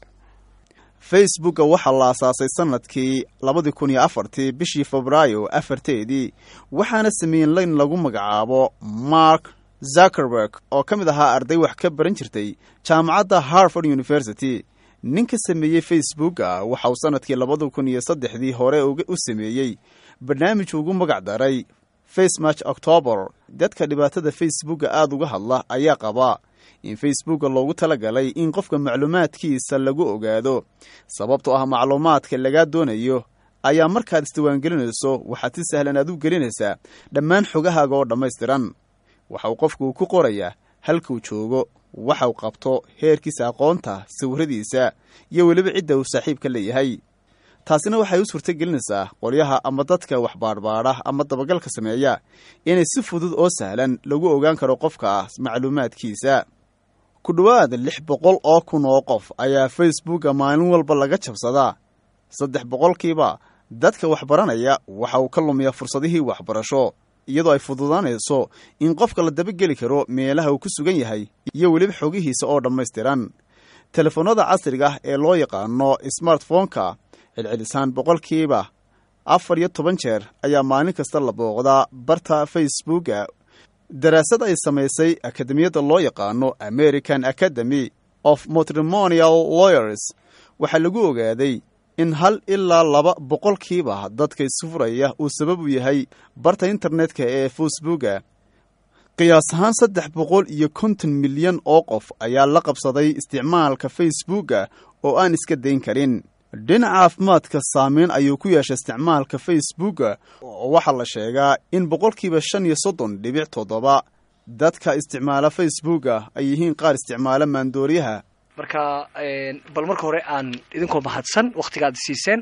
facebookga waxaa la asaasay sanadkii labadii kun iyo afartii bishii febraayo afarteedii waxaana sameeyeen layn lagu magacaabo mark zuckerberg oo ka mid ahaa arday wax ka baran jirtay jaamacadda harvard university ninka sameeyey facebookga waxa uu sanadkii labada kun iyo saddexdii hore u sameeyey barnaamij ugu magac daray facematch october dadka dhibaatada facebookga aada uga hadla ayaa qaba in facebookga loogu talagalay in qofka macluumaadkiisa lagu ogaado sababtoo ah macluumaadka lagaa doonayo ayaa markaad isdiwaangelinayso waxaad si sahlan aad u gelinaysaa dhammaan xogahaaga oo dhammaystiran waxa uu qofku ku qorayaa halkuu joogo waxau qabto heerkiisa aqoonta sawiradiisa iyo weliba cidda uu saaxiibka leeyahay taasina waxay u suurto gelinaysaa qolyaha ama dadka wax baadhbaadha ama dabagalka sameeya inay si fudud oo sahlan lagu ogaan karo qofka macluumaadkiisa ku dhowaad lix boqol oo kun oo qof ayaa facebookga maalin walba laga jabsadaa saddex boqolkiiba dadka waxbaranaya waxa uu ka lumiyaa fursadihii waxbarasho iyadoo ay fududaanayso in qofka la dabageli karo meelaha uu ku sugan yahay iyo weliba xogihiisa oo dhammaystiran telefoonnada casriga ah ee loo yaqaano smartphoneka celcelisaan boqolkiiba afar iyo toban jeer ayaa maalin kasta la booqdaa barta facebookga daraasad ay samaysay akademiyadda loo yaqaano american academy of matrimonial lawyers waxaa lagu ogaaday in hal ilaa laba boqolkiiba dadka isfuraya uu sabab u yahay barta internetka ee facebookga qiyaas ahaan saddex boqol iyo konton milyan oo qof ayaa la qabsaday isticmaalka facebookga oo aan iska dayn karin dhinaca caafimaadka saameyn ayuu ku yeeshay isticmaalka facebookga oo waxaa la sheegaa in boqolkiiba shan iyo soddon dhibic toddoba dadka isticmaala facebookga ay yihiin qaar isticmaala maandooriyaha marka bal marka hore aan idinkoo mahadsan wakhtigaad siiseen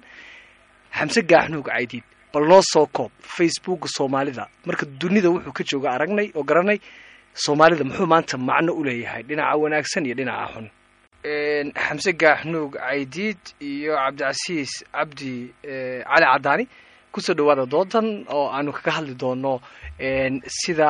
xamse gaaxnuug caydiid bal noo soo koob facebookga soomaalida marka dunida wuxuu ka jooga aragnay oo garanay soomaalida muxuu maanta macno u leeyahay dhinaca wanaagsan iyo dhinaca xun xamse gaaxnuug caydiid iyo cabdicasiis cabdi cali cadaani kusoo dhawaada doodan oo aanu kaga hadli doono sida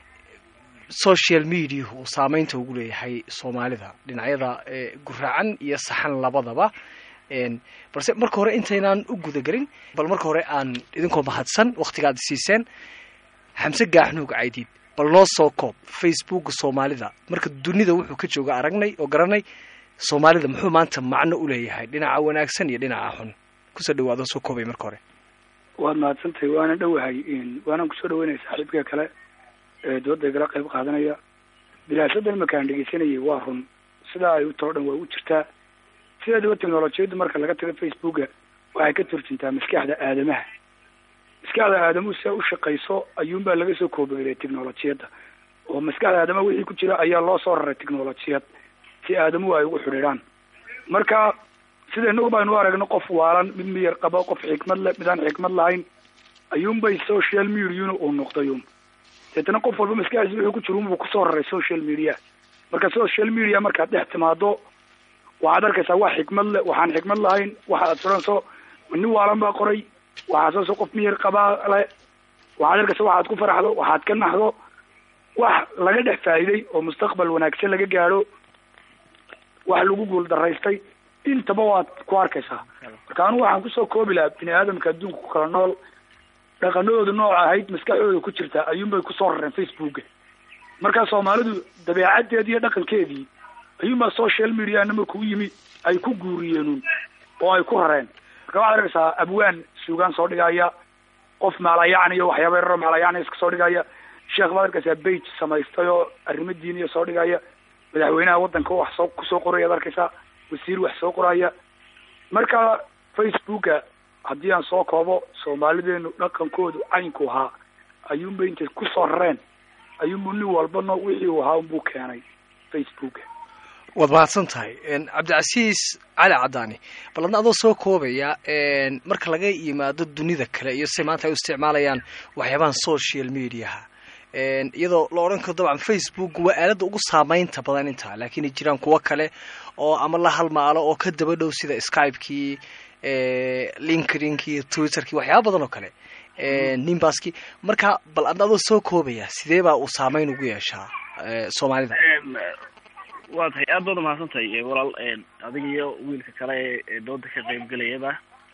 social mediahu uu saameynta ugu leeyahay soomaalida dhinacyada guraacan iyo saxan labadaba balse marka hore intaynaan u gudagelin bal marka hore aan idinkoo mahadsan wakhtigaad siiseen xamse gaaxnuug caydiid bal noo soo koob facebookga soomaalida marka dunida wuxuu ka jooga aragnay oo garanay soomaalida muxuu maanta macno u leeyahay dhinaca wanaagsan iyo dhinaca xun kusoo dhawaado soo koobay marka hore waad mahadsantahay waana dhowahay waanaan kusoo dhaweynaya saaxiibka kale ee dooda igala qayb qaadanaya bilaasadan makaan dhegeysanayay waa run sidaa ay u tao dhan waa u jirtaa sideedaba technolojiyaddu marka laga tago facebooka waxay ka turjuntaa maskaxda aadamaha maskaxda aadamuhu si ay u shaqayso ayuunbaa laga soo koobeeyay technolojiyadda oo maskaxda aadamaha wixii ku jira ayaa loo soo raray technolojiyad si aadamuhu ay ugu xidhiidhaan marka sida inagu baynu u aragno qof waalan mid miyar qabo qof xikmad le mid aan xikmad lahayn ayuunbay social mediana uu noqdayun deetana qof walba maskaxdiisa wuxuu ku jira unbuu kusoo raray social media marka social media markaad dhex timaado waxaad arkaysaa wax xikmad le waxaan xikmad lahayn waxaad furanso nin waalan baa qoray waxaad sooso qof miyar qabaa le waxaad arkaysa waxaad ku faraxdo waxaad ka naxdo wax laga dhex faa'iiday oo mustaqbal wanaagsan laga gaadho wax lagu guul daraystay intaba waad ku arkaysaa marka anigu waxaan kusoo koobi lahaa bini aadamka adduunka ku kala nool dhaqanadooda nooca ahayd maskaxdooda ku jirta ayuunbay kusoo rareen facebooka markaa soomaalidu dabeecaddeedii iyo dhaqankeedii ayuunbaa social media markuu yimi ay ku guuriyeenun oo ay ku rareen marka waxaad arkaysaa abwaan suugaan soo dhigaya qof maalayacni iyo waxyaaba yararo maalayacni iska soo dhigaya sheekh baad arkaysaa bage samaystay oo arrimo diiniya soo dhigaya madaxweynaha waddanka wax soo kusoo qorayaad arkaysaa wasiir wax soo qoraya marka facebooka haddii aan soo koobo soomaalideenu dhaqankoodu caynku ahaa ayuunbay intay kusoo rareen ayuunbu nin walba no wixii uu ahaa unbuu keenay facebooka waad mahadsan tahay cabdicasiis cali cadaani bal adna adoo soo koobaya marka laga yimaado dunida kale iyo si maanta ay u isticmaalayaan waxyaabahan social mediaha iyadoo la odhan karo dabcan facebook waa aaladda ugu saameynta badan intaa laakiin ay jiraan kuwo kale oo ama la halmaalo oo ka daba dhow sida skypekii linkedinki twitterkii waxyaaba badan oo kale nimbaski marka bal adna adoo soo koobaya sidee baa uu saameyn ugu yeeshaa soomaalida waa tahay aad baad umahadsan tahay walaal adiga iyo wiilka kale ee dooda ka qaybgelayaba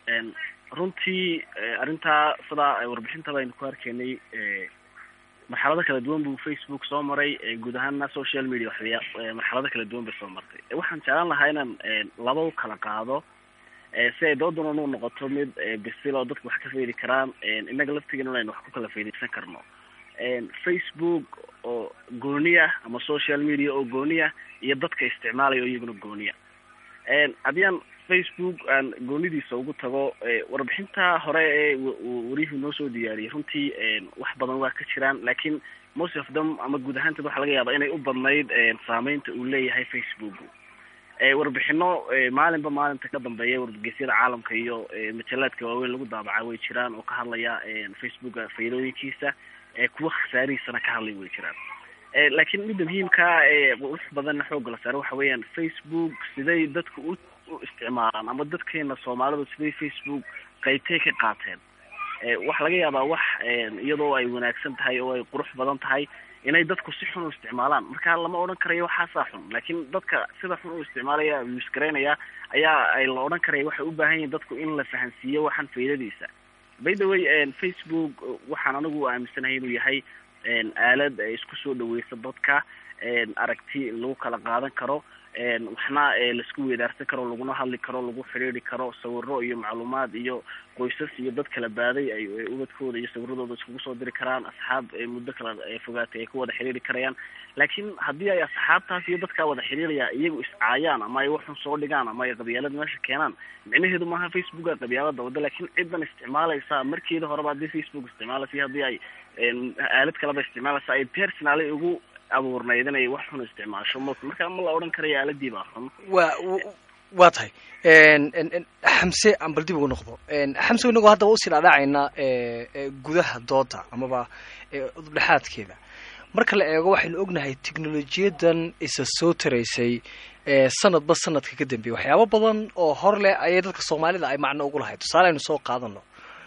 runtii arrintaa sidaa warbixintaba aynu ku arkaynay marxalado kala duwan buu facebook soo maray guud ahaana social media waxya marxalado kala duwan bay soo martay waxaan jeclaan lahaa inaan laba u kala qaado si ay doodana u noqoto mid bisil oo dadku wax ka faydi karaan innaga laftigeena aynu wax ku kala faydaysan karno facebook oo gooniya ama social media oo gooniya iyo dadka isticmaalaya oo iyaguna gooniya haddii aan facebook aan goonidiisa ugu tago warbixinta hore ee wariyuhu noo soo diyaariyay runtii wax badan waa ka jiraan laakiin most of them ama guud ahaanteed waxaa laga yaabaa inay u badnayd saameynta uu leeyahay facebook warbixino maalinba maalinta ka dambeeya wargeysyada caalamka iyo majalaadka waaweyn lagu daabaca way jiraan oo ka hadlaya facebooka faydooyinkiisa kuwa khasaarihiisana ka hadlay way jiraan laakiin midda muhiimkaa wax badanna xooga la saare waxa weeyaan facebook siday dadku u u isticmaalaan ama dadkeena soomaalidu siday facebook qaybtay ka qaateen waxa laga yaabaa wax iyadoo ay wanaagsan tahay oo ay qurux badan tahay inay dadku si xun u isticmaalaan marka lama odhan karayo waxaasaa xun laakiin dadka sida xun u isticmaalaya misgaraynaya ayaa ay la odhan karaya waxay u baahan yihin dadku in la fahansiiyo waxaan faydadiisa by the way facebook waxaan anigu aaminsanahay inuu yahay aalad isku soo dhaweysa dadka aragti lagu kala qaadan karo waxna laisku weedaarsan karo laguna hadli karo lagu xidhiiri karo sawiro iyo macluumaad iyo qoysas iyo dad kala baaday ay ubadkooda iyo sawiradooda iskugu soo diri karaan asxaab muddo kala fogaatay ay ku wada xidhiiri karayaan laakiin haddii ay asxaabtaas iyo dadkaa wada xidhiiraya iyagu iscaayaan ama ay waxun soo dhigaan ama ay qabyaalada meesha keenaan micnaheedu maaha facebooka qabyaalada wada laakiin cidan isticmaalaysa markeeda horeba haddii facebook isticmaalaysa iyo haddii ay aalad kaleba isticmaalaysa ay personally ugu abuurnayd inay wax xun isticmaasho marka ma la odhan karayo aaladii baa xun wa waa tahay xamse aan bal dib ugu noqdo xamse inagoo haddaba usii dhaadhacaynaa gudaha dooda amaba udubdhexaadkeeda marka la eego waxaynu ognahay technolojiyadan isa soo taraysay sanadba sanadka ka dambeeyay waxyaabo badan oo hor leh ayay dadka soomaalida ay macno ugu lahayd tusaale aynu soo qaadano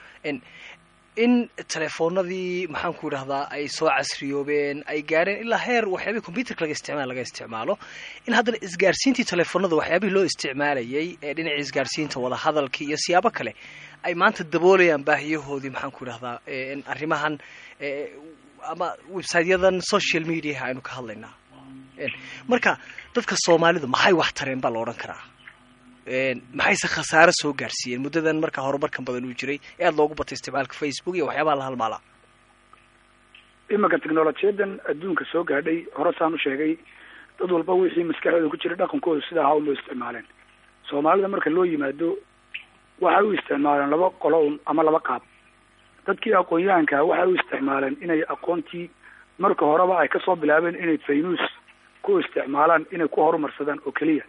in telefoonadii maxaan ku idhahdaa ay soo casriyoobeen ay gaareen ilaa heer waxyaabihii computerka laga isticmaal laga isticmaalo in haddana isgaarsiintii telefoonada waxyaabihii loo isticmaalayay ee dhinaca isgaarsiinta wadahadalkii iyo siyaabo kale ay maanta daboolayaan baahiyahoodii maxaan ku idhahdaa arrimahan ama websiteyadan social mediaha aynu ka hadlaynaa marka dadka soomaalidu maxay wax tareen baa la odhan karaa maxayse khasaare soo gaarsiiyeen muddadan markaa horumarkan badan uu jiray ee aada loogu batay isticmaalka facebook iyo waxyaabaha la halmaalaa imanka technolojiyadan adduunka soo gaadhay hore saan u sheegay dad walba wixii maskaxdooda ku jira dhaqankooda sidaa ha unba isticmaaleen soomaalida marka loo yimaado waxay u isticmaaleen laba qolo un ama laba qaab dadkii aqoon-yahankaa waxay u isticmaaleen inay aqoontii marka horeba ay kasoo bilaabeen inay faynuus ku isticmaalaan inay ku horumarsadaan oo keliya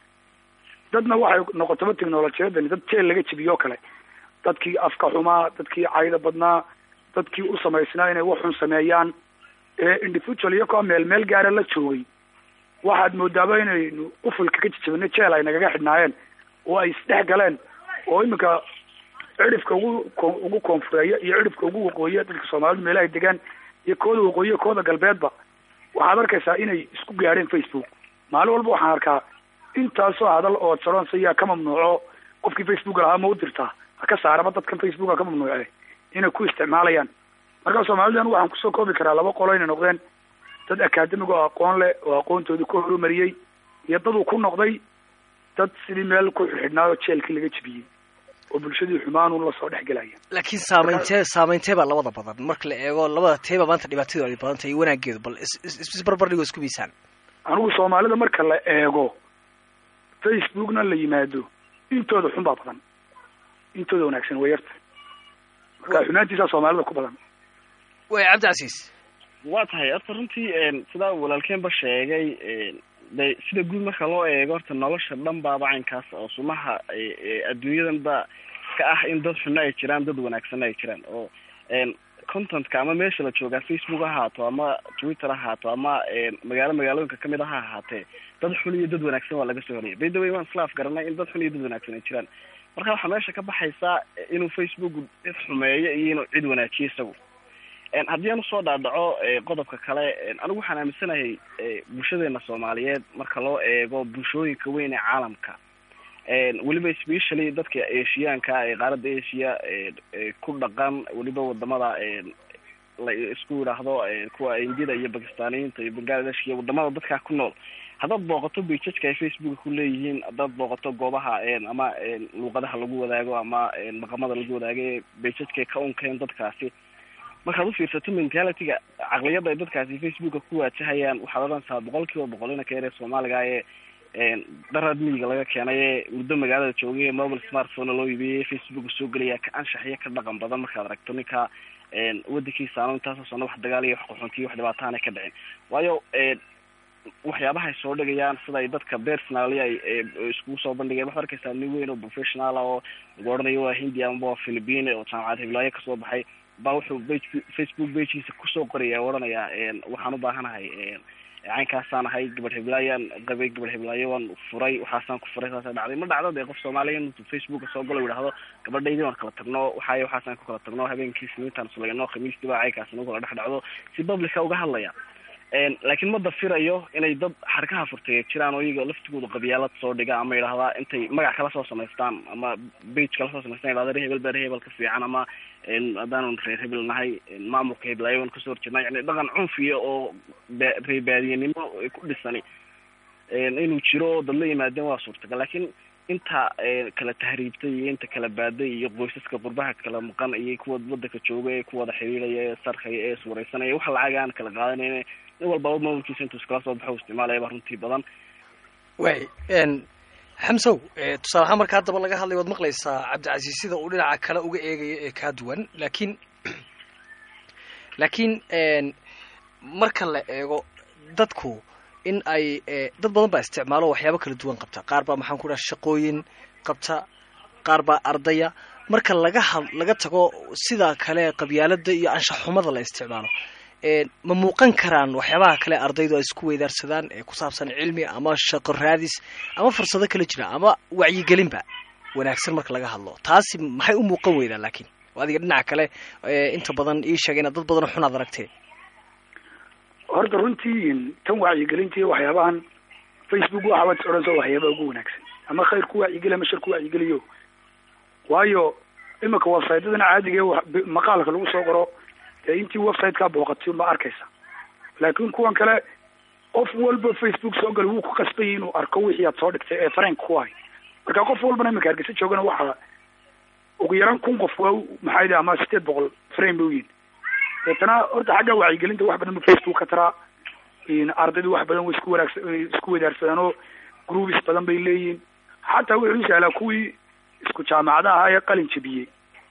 dadna waxay noqotaba technolojiyadani dad jeel laga jebiyoo kale dadkii afka xumaa dadkii cayda badnaa dadkii u samaysnaa inay waxun sameeyaan ee individual iyakoo meel meel gaara la joogay waxaad moodaaba inaynu ufulka ka jejebino jeel ay nagaga xidhnaayeen oo ay isdhex galeen oo iminka cidhifka ugu ugu koonfureeya iyo cidhifka ugu waqooyiya dadka soomaalidu meelahay degaan iyo kooda waqooyiya kooda galbeedba waxaad arkaysaa inay isku gaadheen facebook maalin walba waxaan arkaa intaasoo hadal oo jaronsa yaa ka mamnuuco qofkii facebook lahaa ma u dirtaa ha ka saaraba dadkan facebook ha ka mamnuuce inay ku isticmaalayaan marka soomaalidan waxaan kusoo koobi karaa laba qolo inay noqdeen dad akademig oo aqoon leh oo aqoontoodii ku horumariyey iyo dad uu ku noqday dad sidii meel ku xidhnaayo jeelkii laga jebiyey oo bulshadii xumaanun lasoo dhex gelaya laakiin saameyntee saameyntee baa labada badan marka la eego labada teeba maanta dhibaatadu ay badan tahay iyo wanaageedu bal isbarbardhigo isku miisaan anigu soomaalida marka la eego facebookna la yimaado intooda xun baa badan intooda wanaagsan way yarta marka xumaantiisaa soomaalida ku badan way cabdicasiis waa tahay horta runtii sidaa walaalkeenba sheegay de sida guud marka loo eego horta nolosha dhan baaba caynkaas oo sumaha adduunyadan ba ka ah in dad xunna ay jiraan dad wanaagsanna ay jiraan oo contentka ama meesha la joogaa facebook ha ahaato ama twitter ha ahaato ama magaalo magaalooyinka kamid a ha ahaatee dad xun iyo dad wanaagsan waa laga soo horiyay by the way waan islaaf garanay in dad xun iyo dad wanaagsan ay jiraan marka waxaa meesha ka baxaysaa inuu facebook cid xumeeyo iyo inuu cid wanaajiyo isagu haddii aan usoo dhaadhaco qodobka kale anigu waxaan aaminsanahay bulshadeena soomaaliyeed marka loo eego bulshooyinka weyn ee caalamka weliba specially dadka asiyaanka ee qaaradda asia ku dhaqan weliba wadamada la isku yidhaahdo kuwa indida iyo bakistaniyiinta iyo bangladesh iyo wadamada dadkaa ku nool haddaad booqato bejajka ay facebooka ku leeyihiin haddaad booqato goobaha ama luuqadaha lagu wadaago ama dhaqamada lagu wadaago ee bejajkay ka unkeen dadkaasi markaad ufiirsato mentalityga caqliyadda ay dadkaasi facebooka ku waajahayaan waxaad odhanaysaa boqol kiiba boqol ina ka yaree soomaaliga ee daraad miyiga laga keenay ee muddo magaalada joogay ee mobile smartphone loo iibiyey facebooka soo gelaya ka anshaxiyo ka dhaqan badan markaad aragto ninka wadankiisa ano intaasoo sano wax dagaal iyo wax qaxoontiyo wax dhibaataana ka dhicin waayo waxyaabaha ay soo dhigayaan sida ay dadka personally ay iskugu soo bandhigeen waxaad arkaysaa nin weyn oo professional oo lagu odhanayo waa hindia amaba waa philippine oo jaamacad hiblaayo kasoo baxay baa wuxuu page facebook pagekiisa kusoo qoraya o odhanayaa waxaan u baahanahay caynkaasaan ahay gabadh hiblaayan qabay gabadh hiblaayo waan furay waxaasaan ku furay saasa dhacday ma dhacdo dee qof soomaaliya intuu facebooka soo galo yidhahdo gabadhaydii waan kala tagno waxaay waxaasaan ku kala tagno habeenkii siniintaan sulayno khamiistii baa caynkaas nagu kala dhex dhacdo si publica uga hadlaya laakiin ma dafirayo inay dad xarkaha furtay jiraan oo iyaga laftigooda qabyaalad soo dhiga ama yidhahdaa intay magac kala soo samaystaan ama bage kala soo samaystaan yidhahda reer hebel baa reer hebel ka fiican ama haddaanu reer hebel nahay maamulka heblayo waan kasoo horjeednaa yani dhaqan cunfiya oo reebaadiyenimo ku dhisani inuu jiro oo dad la yimaadeen waa suurtagal laakiin inta kala tahriibtay iyo inta kala baaday iyo qoysaska qurbaha kala maqan iyo kuwa wadanka jooga ee kuwada xiriiraya ee sarkaya ee iswareysanaya wax lacag aan kala qaadanayn nin walbaba maamulkiisa intuu iskala soo baxo isticmaalaya baa runtii badan way xamsow tusaale ahaan marka haddaba laga hadlay waad maqlaysaa cabdicasiis sida uu dhinaca kale uga eegayo ee kaa duwan laakiin laakiin marka la eego dadku in ay dad badan baa isticmaalo waxyaabo kala duwan qabta qaar baa maxaan ku dhaha shaqooyin qabta qaar baa ardaya marka laga had laga tago sida kale qabyaalada iyo anshaxumada la isticmaalo ma muuqan karaan waxyaabaha kale ardaydu ay isku weydaarsadaan ee ku saabsan cilmi ama shaqo raadis ama fursado kala jira ama wacyigelinba wanaagsan marka laga hadlo taasi maxay u muuqan weydaan laakiin adiga dhinaca kale inta badan ii sheega inaad dad badan xunaad aragteen horta runtii tan wacyigelintii waxyaabahan facebook waxaabad is odhanso waxyaaba ugu wanaagsan ama khayr ku wacyigeli ama shar ku wacyigeliyo waayo imika websitedana caadiga ee maqaalka lagu soo qoro dee intii website-kaa booqatay unbaa arkaysa laakiin kuwan kale qof walba facebook soo gal wuu ku qasbay inuu arko wixii aad soo dhigtay ee fareenka ku hay marka qof walbana imika hargeysa joogana waxaa ugu yaraan kun qof waa maxaa yidhi ama sideed boqol frame bay uyihin deetana horta xagga wacyigelinta wax badan bu facebook ka taraa ardaydu wax badan way isku wanaagsan isku wadaarsadaan oo groups badan bay leeyihin xataa wuxuu sahlaa kuwii isku jaamacada ahaa ee qalin jabiyey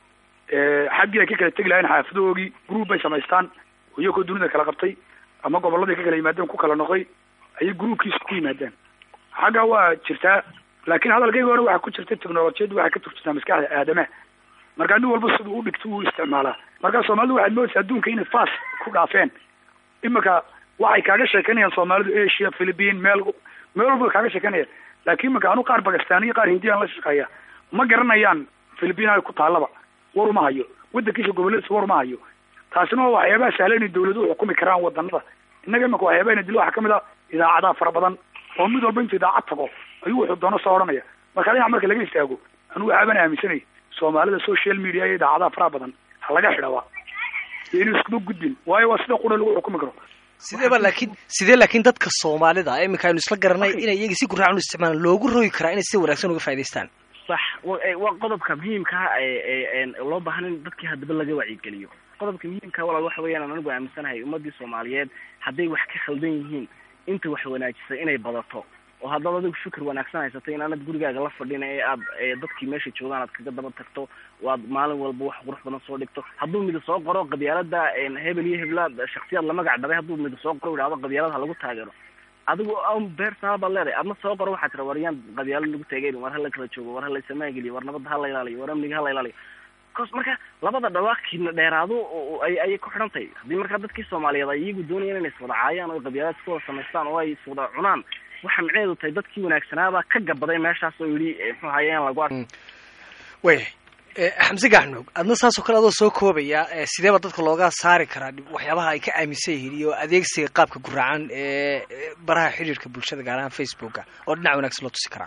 xaggii ay ka kala tegi lahayn xaafadoogii group bay samaystaan iyagoo dunida kala qabtay ama gobolladii ka kala yimaadeen ku kala noqday ayay groupkiisa ku yimaadeen xagga waa jirtaa laakiin hadalkayga hore waxaa ku jirta technolojiyaddu waxay ka turjirtaa maskaxda aadamaha markaa nin walba siduu u dhigto uu isticmaalaa markaa soomaalidu waxaad moodaysa adduunka inay fas ku dhaafeen imika waxay kaaga sheekanayaan soomaalidu asia philippine meel meel walba kaaga sheekanayaan laakiin imika anu qaar bakistaniya qaar hindiyaan la shaqeeya ma garanayaan philippine ku taallaba war uma hayo wadankiisa goboladiisa war uma hayo taasina waa waxyaabaha sahla inay dawladuhu xukumi karaan wadanada innaga imika waxyaabaha ina dilo waxaa kamid a idaacadaha fara badan oo mid walba intuu idaacad tago ayuu wuxuu doono soo odhanaya marka dhinac marka laga istaago anigu waxaaban aaminsanay soomaalida social media iyo idaacadaha faraha badan ha laga xidhaba iyo inuu iskuma gudbin waayo waa sida qura lagu xukumi karo sideeba laakiin sidee laakiin dadka soomaalida iminka aynu isla garanay inay iyaga si guraacan u isticmaalaan loogu rogi karaa inay si wanaagsan uga faa'idaystaan sax waa qodobka muhiimkaa ee loo baahan in dadkii haddaba laga wacyigeliyo qodobka muhiimka walaal waxa weeyaan anigu aaminsanahay ummadii soomaaliyeed hadday wax ka khaldan yihiin inta wax wanaajisay inay badato oo haddaad adigu fikir wanaagsan haysato inaanad gurigaaga la fadhina ee aad dadkii meesha joogaan aad kaga daba tagto oo aad maalin walba wax qurux badan soo dhigto hadduu midi soo qoro qabyaalada hebel iyo heblaad shaksiyaad la magac dhabay hadduu midi soo qoro idhahdo qabyaalada ha lagu taageero adigu beertaa baad leedahay adna soo qoro waxaa tira waryaan qabyaalo lagu taageeri war hala kala joogo war hala samaangeliyo war nabadda hala ilaaliyo war amniga hala ilaaliyo cos marka labada dhawaaqiina dheeraado ay ayay ku xidhan tahay haddii markaa dadkii soomaaliyeed ay iyagu doonayaan inay iswada caayaan oo qabyaalada isku wada samaystaan oo ay iswada cunaan waxa micneheedu tahay dadkii wanaagsanaabaa ka gabaday meeshaas oo yidhi muxuu haye in lagu arko waya xamse gaxnoog adna saasoo kale adoo soo koobaya sideeba dadka looga saari karaa waxyaabaha ay ka aaminsan yihiin iyo adeegsiga qaabka guraacan ee baraha xidhiirka bulshada gaar ahaan facebooka oo dhinac wanaagsan loo tusi karaa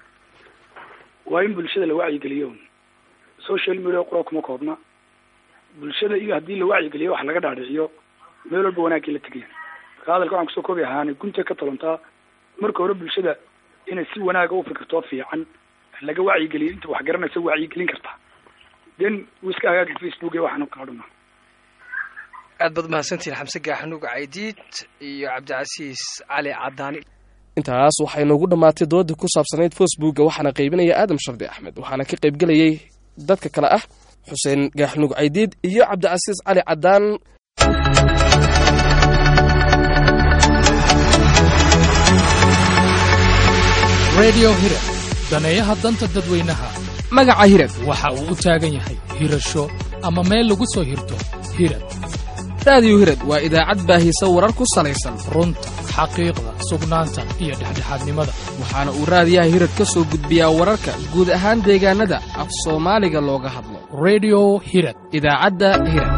waa in bulshada la wacyigeliyo social media qura kuma koobna bulshada iyo haddii la wacyigeliyo wax laga dhaadhiciyo meel walba wanaagii la tegaya marka hadalka waxaan kusoo koobi ahaani gunta ka talontaa marka hore bulshada inay si wanaaga u fikirto fiican laga wacyigeliyo inta wax garanaysa wacyigelin kartaa den wuu iska hagaagi facebook iyo waxaan kala dhuma aad baad mahadsantihiin xamse gaaxanuug caydiid iyo cabdicasiis cali cadaani intaas waxay noogu dhammaatay dooda ku saabsanayd facebooka waxaana qaybinaya aadam shardi axmed waxaana ka qaybgelayay dadka kale ah xuseen gaaxnuug caydiid iyo cabdicasiis cali cadaan redio hirad daneeyaha danta dadweynaha magaca hirad waxa uu u taagan yahay hirasho ama meel lagu soo hirto hirad raadiyo hirad waa idaacad baahisa warar ku salaysan runta xaqiiqda sugnaanta iyo dhexdhexaadnimada waxaana uu raadiyaha hirad ka soo gudbiyaa wararka guud ahaan deegaanada af soomaaliga looga hadlo redio hirad idaacadda hirad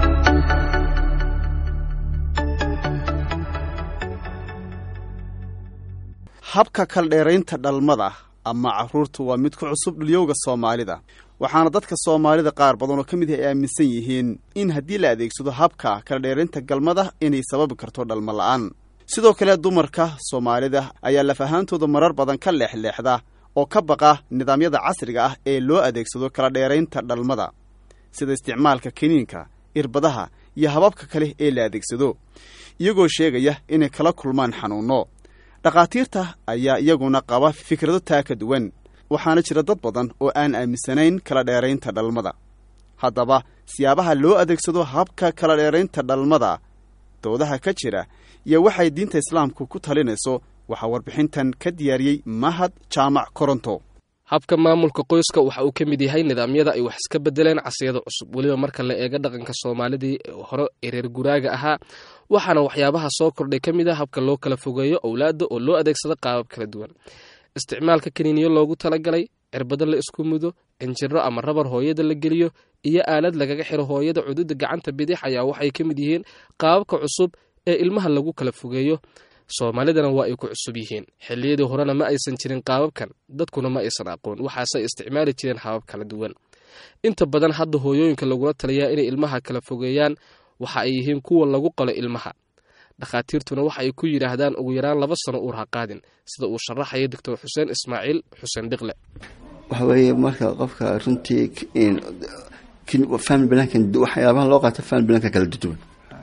habka kaldheeraynta dhalmada ama carruurtu waa mid ku cusub dhulyowga soomaalida waxaana dadka soomaalida qaar badan oo ka mid ah ay aaminsan yihiin in haddii la adeegsado habka kaldheeraynta galmada inay sababi karto dhalmo la'aan sidoo kale dumarka soomaalida ayaa laf ahaantooda marar badan ka leexleexda oo ka baqa nidaamyada casriga ah ee loo adeegsado kala dheeraynta dhalmada sida isticmaalka kiniinka irbadaha iyo hababka kale ee la adeegsado iyagoo sheegaya inay kala kulmaan xanuunno dhakhaatiirta ayaa iyaguna qaba fikrado taa ka duwan waxaana jira dad badan oo aan aaminsanayn kala dheeraynta dhalmada haddaba siyaabaha loo adeegsado habka kala dheeraynta dhalmada doodaha ka jira iyo waxay diinta islaamku ku talinayso waxaa warbixintan ka diyaariyey mahad jaamac koronto habka maamulka qoyska waxa uu ka mid yahay nidaamyada ay wax iska bedeleen casriyada cusub weliba marka la eego dhaqanka soomaalidii hore ee reer guraaga ahaa waxaana waxyaabaha soo kordhay ka mid a habka loo kala fogeeyo owlaadda oo loo adeegsado qaabab kala duwan isticmaalka kaniiniyo loogu talagalay cirbado la isku mudo injiro ama rabar hooyada la geliyo iyo aalad lagaga xiro hooyada cududa gacanta bidix ayaa waxay ka mid yihiin qaababka cusub ee ilmaha lagu kala fogeeyo soomaalidana waa ay ku cusub yihiin xilliyadii horena ma aysan jirin qaababkan dadkuna ma aysan aqoon waxaasey isticmaali jireen habab kala duwan inta badan hadda hooyooyinka lagula taliyaa inay ilmaha kala fogeeyaan waxa ay yihiin kuwa lagu qalo ilmaha dhakhaatiirtuna waxa ay ku yidhaahdaan ugu yaraan laba sano uur ha qaadin sida uu sharaxaya doctor xuseen ismaaciil xuseen dhiqle waxa weeye marka qofka runtii family blankan waxyaabaha loo qaato family blanka kala duwan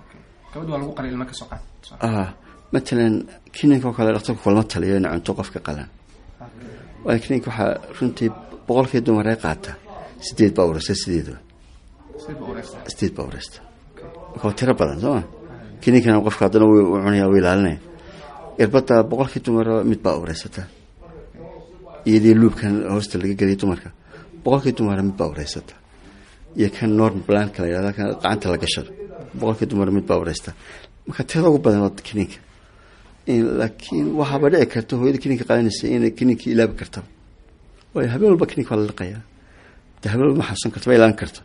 matalan kiniinka oo kale dhaktarku kulama taliyo ina cunto qofka qalan waayo kiniinka waxaa runtii boqolkii dumar ee qaata sideed baa urasa sideedaba sideed baa ureysta marka waa tiro badan soo ma kininkana qofka haddana wuu cunaya wuu ilaalinaya irbadda boqolkii dumara mid baa ureysata iyadii luubkan hoosta laga geliyay dumarka boqolkii dumara mid baa ureysata iyo kan norm blanka la yihahda kan gacanta la gashado boqolkii dumara mid baa ureysta marka tirada ugu badan waa kininka laakiin waxaaba dhici karta hooyada kininka qaadanaysa inay kininkii ilaabi kartaba waayo habeen walba kininka waa la liqayaa de habeen walba ma xasuusan karta ma ilaalin karto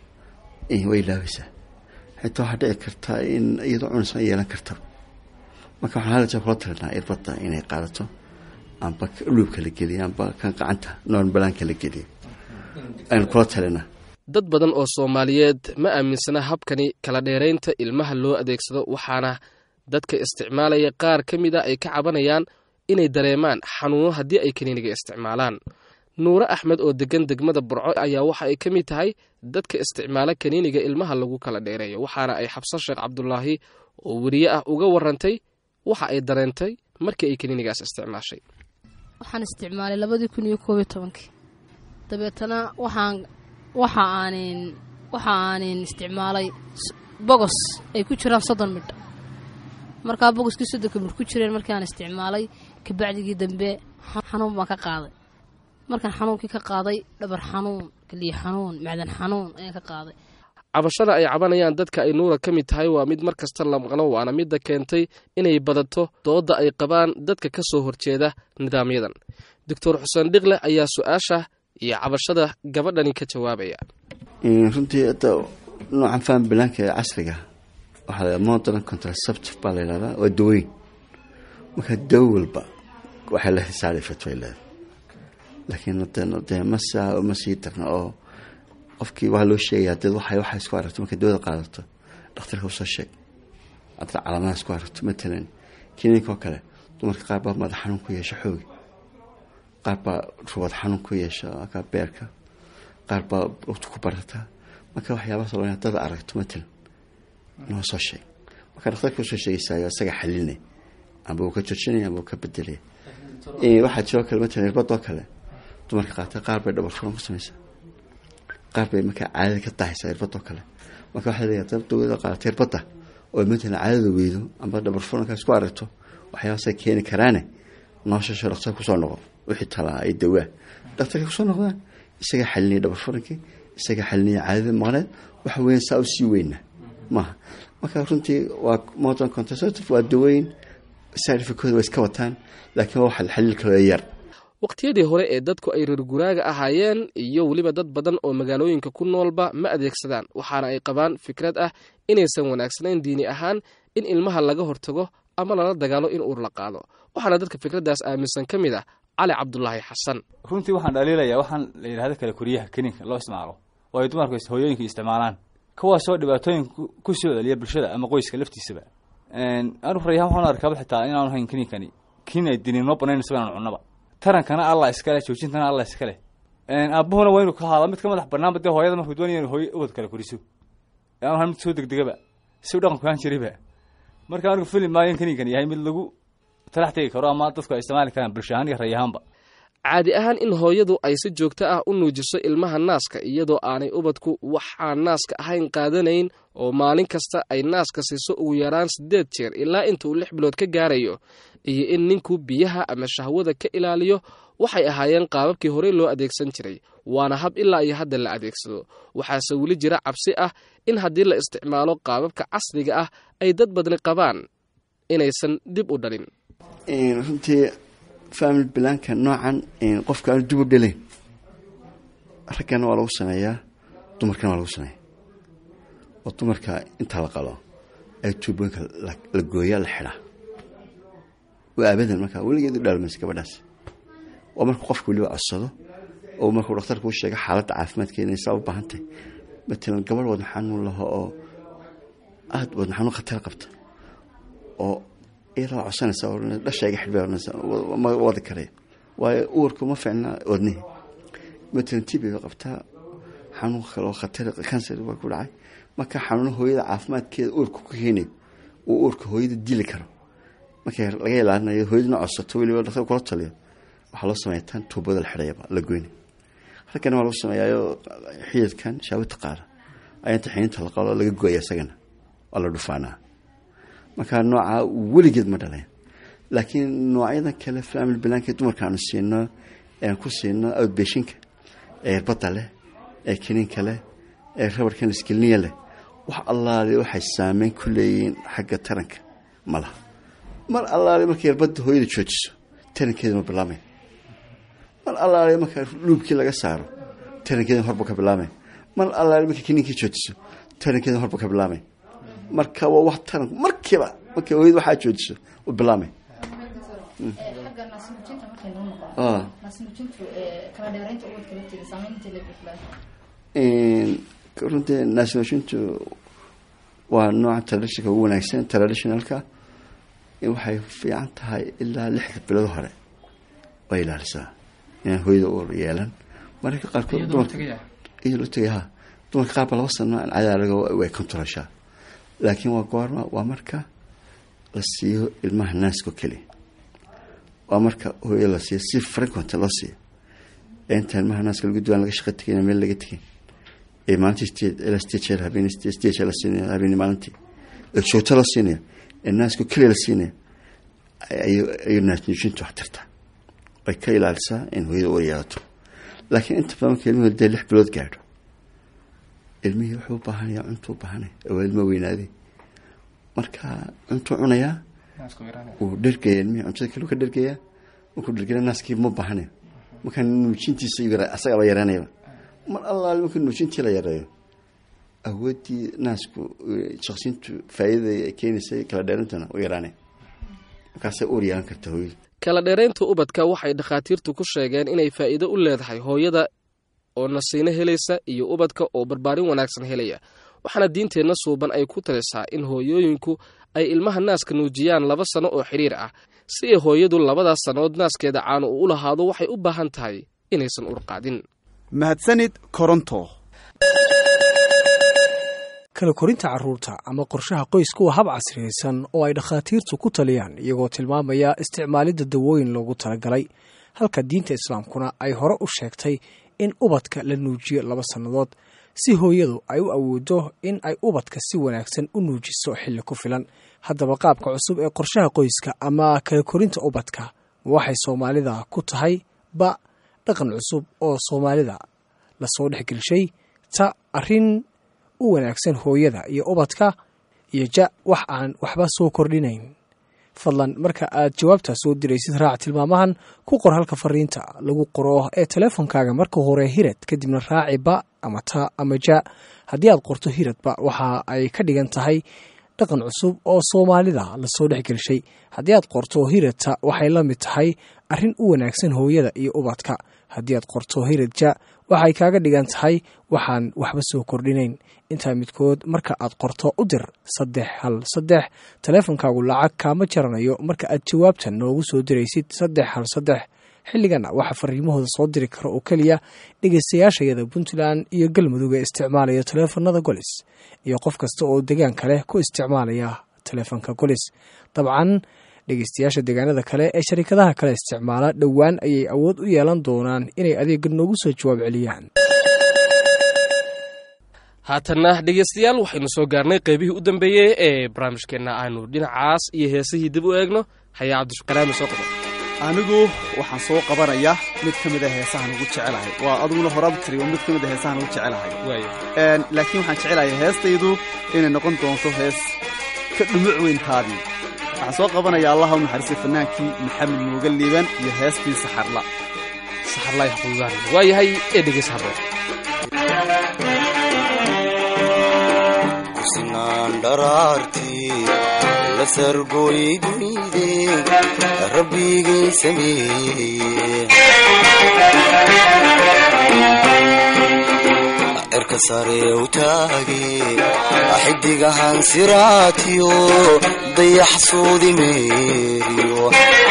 way ilaabaysaa xitaa waxaa dhici karta in iyadoo cunaysa ay yeelan kartaba marka waxaan hal jeer kula talinaa irbadda inay qaadato amba luubka la geliya amba kan gacanta noonbalaanka la geliya aynu kula talinaa dad badan oo soomaaliyeed ma aaminsana habkani kala dheeraynta ilmaha loo adeegsado waxaana dadka isticmaalaya qaar ka mid a ay ka cabanayaan inay dareemaan xanuuno haddii ay kaniiniga isticmaalaan nuure axmed oo degan degmada burco ayaa waxa ay ka mid tahay dadka isticmaala kaniiniga ilmaha lagu kala dheereeyo waxaana ay xabsan sheekh cabdulaahi oo weriye ah uga warantay waxa ay dareentay markii ay kaniinigaas isticmaashay waxaan isticmaalay labadii kun iyo koob iyo tobankii dabeetana waxaan waxa aanin waxa aanin isticmaalay bogos ay ku jiraan soddon midh markaa bogoskii soddonka midh ku jireen markii aan isticmaalay kabacdigii dambe xanuun baan ka qaaday markaan xanuunkii ka qaaday dhabar xanuun kaliya xanuun macdan xanuun ayaan ka qaaday cabashada ay cabanayaan dadka ay nuura ka mid tahay waa mid mar kasta la maqno waana midda keentay inay badato doodda ay qabaan dadka ka soo horjeeda nidaamyadan doctor xuseen dhiqle ayaa su-aasha iyo cabashada gabadhani ka jawaabaya runtii hadda noocan faham bilaanka ee casriga waxaa la modern contraceptive baa la yidhahdaa waa daweyn marka dawo walba waxay la xisaari fatway leedahay laakiin dee ma saa ma sii darna oo qofkii waa loo sheegaya dad waxay waxay isku aragto markay dawada qaadato dhakhtarka usoo sheeg hadda calaamadaha isku aragto matalan kininkoo kale dumarka qaar baa madax xanuun ku yeesha xoogi qaar baa ruwad xanuun ku yeesha ka beerka qaar baa lugta ku barata marka waxyaabahaas loo dad aragto matalan noo soo sheeg marka dhakhtarka usoo sheegaysayo isaga xalinay amba uu ka joojinaya amba uu ka bedelaya waxaa jiroo kale matalan irbadoo kale dumarka qaata qaar bay dhabar furan ku samaysaa qaar bay markaa caadada ka dahaysaa irbadoo kale marka waxaa leeyahay dad dawada qaadata irbadda oo matalan caadada weydo amba dhabar furankaa isku aragto waxyaabaasay keeni karaane noosasho dhakhtar kusoo noqo wixii talaa ay dawaa dhakhtarkay kusoo noqdaan isagaa xalinaya dhabar furankii isagaa xalinaya caadada maqneed waxa weeyaan saa u sii weyna maaha marka runtii waa modern contraceptive waa daweyn saarifakooda waa iska wataan laakiin waa waxa xaliil kaloo yar waqtiyadii hore ee dadku ay reer guraaga ahaayeen iyo weliba dad badan oo magaalooyinka ku noolba ma adeegsadaan waxaana ay qabaan fikrad ah inaysan wanaagsanayn diini ahaan in ilmaha laga hortago ama lala dagaalo in uur la qaado waxaana dadka fikraddaas aaminsan ka mid ah cali cabdulaahi xasan runtii waxaan dhaliilayaa waxaan la yidhahdo kale koriyaha keninka loo isticmaalo oo ay dumarku hooyooyinka isticmaalaan kuwaasoo dhibaatooyin ku soo celiya bulshada ama qoyska laftiisaba anu rayahan waxaan arkaaba xitaa inaanu hayn kininkani kin ay dini noo banaynaysa inaan cunnaba tarankana allah iskale joojintana allah iskale aabuhuna waa inuu ka haada mid ka madax banaanba dee hooyada markuu doonaya inu hooy ubad kale koriso aanu han mid soo degdegaba si u dhaqanku ahaan jirayba marka anigu fili maayo in kaninkan yahay mid lagu talax tegi karo ama dadku ay isticmaali karaan bulsho ahaan iyo rayahaanba caadi ahaan in hooyadu ay si joogto ah u nuujiso ilmaha naaska iyadoo aanay ubadku waxaan naaska ahayn qaadanayn oo maalin kasta ay naaska siiso ugu yaraan siddeed jeer ilaa inta uu lix bilood ka gaarayo iyo in ninku biyaha ama shahwada ka ilaaliyo waxay ahaayeen qaababkii horey loo adeegsan jiray waana hab ilaa iyo hadda la adeegsado waxaase weli jira cabsi ah in haddii la isticmaalo qaababka casriga ah ay dad badni qabaan inaysan dib u dhalin runtii family bilaanka noocan qofka aanu dib u dhalayn raggana waa lagu sameeyaa dumarkana waa lagu sameeya oo dumarka intaa la qalo ay tuubooyinka la gooyaa la xidhaa waa abadan markaa weligeedu dhaalmaysa gabadhaas waa markuu qofka weliba codsado oo markuu dhakhtarka u sheega xaaladda caafimaadkeeda inay saa u baahan tahay matalan gabadh wadna xanuun laho oo aada wadna xanuun khatar qabta oo iyadoo codsanaysa dhashayga xidhbay ma wadi karaya waayo uurka ma fiicna wadnihi matalan tb ba qabtaa xanuun kale oo khatar cancer baa ku dhacay marka xanuuno hooyada caafimaadkeeda uurka ku keenayo uu uurka hooyada dili karo markay laga ilaalinayo hooyaduna codsato weliba dhaktar kula taliyo waxaa loo sameeya tan tuubada la xidhayaba la goyna raggana waa lagu sameeyaayo xididkan shaawita qaada ayaa inta xininta la qalo laga gooya isagana waa la dhufaanaa marka nooca weligeed ma dhaleen laakiin noocyada kale family blanket dumarka aanu siino ean ku siino outbashinka ee irbadda leh ee kiniinka leh ee rabarkan iskelniya leh wax allaale waxay saameyn ku leeyihiin xagga taranka ma laha mar allaale markay irbadda hooyada joojiso tarankeeda ma bilaamay mar allaale marka dhuubkii laga saaro tarankeeda horba ka bilaamay mar allaale markay kiniinkii joojiso tarankeeda horba ka bilaamay marka waa wax taranku markiiba markay hooyada waxaa joojiso u bilaamay runtii naasnooshintu waa nooca traditionka ugu wanaagsan traditionalka waxay fiican tahay ilaa lixda bilood hore way ilaalisaa inaan hooyada u yeelan mararka qaarkood dumarka iyo loo tegay ha dumarka qaarba laba sano cadaalaga way controlshaa laakiin waa goorma waa marka la siiyo ilmaha naasko keliya waa marka hooya la siiyo si frequent loo siiyo inta ilmaha naaska lagu duwaan laga shaqa tegin meel laga tegin ee maalintii state ilaa state jeel habeen state jeel la siinayo habeen maalintii ee joogto la siinayo ee naaska keliya la siinayo ayuu naas nuujintu wax tartaa way ka ilaalisaa in hooyada u yeelato laakiin inta badan marka ilmuhu dee lix bilood gaadho ilmihii wuxuu u baahanaya cuntuu baahanaya waa ilmo weynaaday marka cuntuu cunayaa wuu dhergaya ilmihii cuntada kale ka dhergayaa markuu dhergaya naaskii ma baahanayo markaa nuujintiisa asagaba yareynayaba mar allaale marka nuujintii la yareeyo awooddii naasku shaqsintu faa'iidada ay keenaysay kala dheerintana u yaraanay markaasay uur yeelan karta hooyadu kala dheeraynta ubadka waxay dhakhaatiirtu ku sheegeen inay faa'iido u leedahay hooyada oo nasiino helaysa iyo ubadka oo barbaarin wanaagsan helaya waxaana diinteenna suuban ay ku talisaa in hooyooyinku ay ilmaha naaska nuujiyaan laba sano oo xidhiir ah si ay hooyadu labadaas sannood naaskeeda caano uu u lahaado waxay u baahan tahay inaysan urqaadin mahadsanid koronto kala korinta carruurta ama qorshaha qoysku waa hab casriyaysan oo ay dhakhaatiirtu ku taliyaan iyagoo tilmaamaya isticmaalidda dawooyin loogu talagalay halka diinta islaamkuna ay hore u sheegtay in ubadka la nuujiyo laba sannadood si hooyadu ay u awoodo in ay ubadka si wanaagsan u nuujiso xilli ku filan haddaba qaabka cusub ee qorshaha qoyska ama kala korinta ubadka ma waxay soomaalida ku tahay ba dhaqan cusub oo soomaalida lasoo dhexgelshay ta arrin u wanaagsan hooyada iyo ubadka iyo ja wax aan waxba soo kordhinayn fadlan marka aad jawaabtaa soo diraysid raac tilmaamahan ku qor halka fariinta lagu qoro ee teleefonkaaga marka hore hirad kadibna raaci ba ama ta ama ja haddii aad qorto hiradba waxa ay ka dhigan tahay dhaqan cusub oo soomaalida lasoo dhexgelshay haddii aad qorto hiradta waxay la mid tahay arrin u wanaagsan hooyada iyo ubadka haddii aad qorto hirad ja waxay kaaga dhigan tahay waxaan waxba soo kordhinayn intaa midkood marka aad qorto u dir saddex hal saddex taleefonkaagu lacag kaama jaranayo marka aad jawaabtan noogu soo diraysid saddex hal saddex xilligana waxaa fariimahooda soo diri kara oo keliya dhegeystayaashayada puntland iyo galmudug ee isticmaalaya taleefanada golis iyo qof kasta oo deegaanka leh ku isticmaalaya taleefonka golis dabcan dhegeystayaasha deegaanada kale ee sharikadaha kale isticmaala dhowaan ayay awood u yeelan doonaan inay adeega noogu soo jawaab celiyaan haatanna dhegeystayaal waxaynu soo gaarnay qeybihii u dambeeyey ee barnaamijkeenna aanu dhinacaas iyo heesihii dib u eegno hayaa cabdishukaraami soo qabo anigu waxaan soo qabanayaa mid ka mid a heesahan ugu jecelahay waa adiguna horaad tiri waa mid ka mid a heesahan ugu jecelahay laakiin waxaan jecelahay heestaydu inay noqon doonto hees ka dhumuc weyntaadii waxaan soo qabanayaa allaha u naxariistay fanaankii maxamed muuga liiban iyo heestii saxarla saxarla yaxquudaan waa yahay ee dhegeys haboon kusinaan dharaartii la sargooyey dunide rabbigay sameeye cirka sare u taage xidigahan siraatiyo dayax suudi meeriyo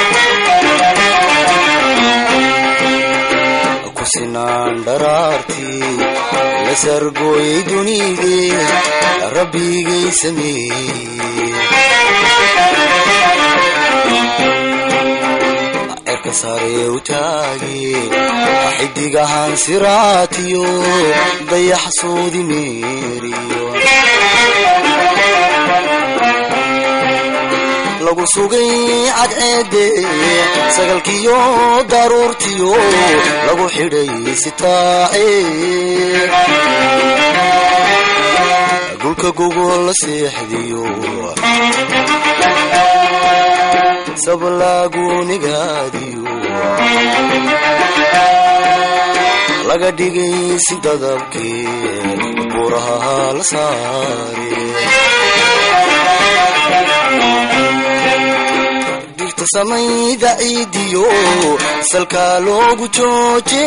kusinaan dharaartii la sargooyey dunide rabbigay sameeye cirka sare u taage xidigahan siraatiyo dayax soodi meeriyo lagu sugay cadceede sagalkiyo daruurtiyo lagu xidhay sitaace dhulka gogol la seexdiyo sablaagunigaadiyo laga dhigay si dadabkee buraha la saare dhirta samayda ciidiyo salkaa loogu jooje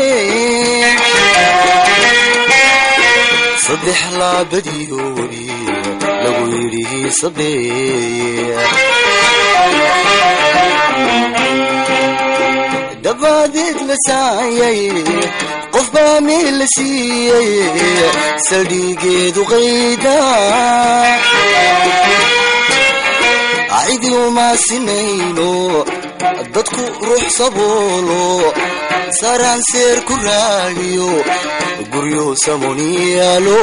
saddex laabadiyo weli lagu yidhi sabeeye dabaadeed la saayay qof baa meel la siiyey saldhigeedu qayda cidi uma sinayno dadku ruux saboolo saraan seer ku raagiyo guryo samoniyaalo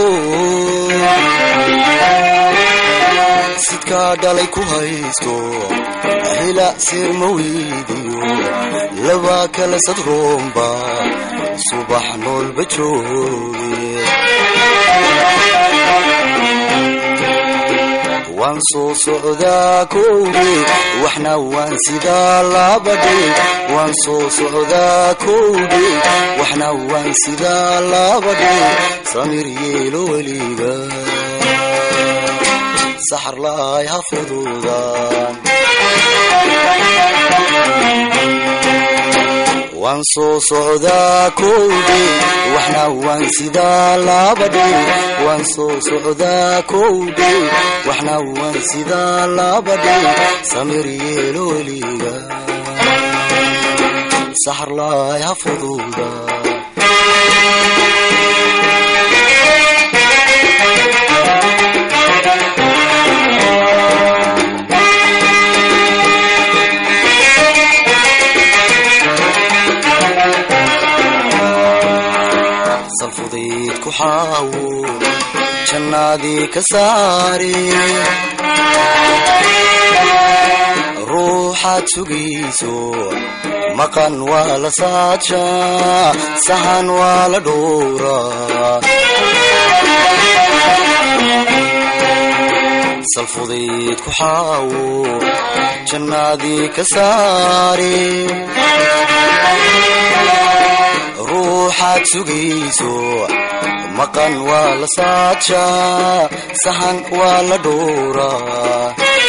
sidkaa dhalay ku haysto hela seer ma weydiyo laba kala sadroomba subax noolba jooge waan soo socdaa kowge waxna waan sidaa labadhe waan soo socdaa kowge waxna waan sidaa labadhe samir yeelo weliga saxar laay ha fududaan waan soo socdaa kowge waxna waan sidaa labadhe waan soo socdaa kowge waxna waan sidaa labadhe samir yeelo weliga saxar laay ha fududaan salfudayd ku xaawo jannaadii ka saare ruuxaad sugayso maqan waa la saadshaa sahan waa la dhowraa salfudayd ku xaawo jannaadii ka saare ruuxaad sugayso maqan waa la saadshaa sahan waa la dhowraa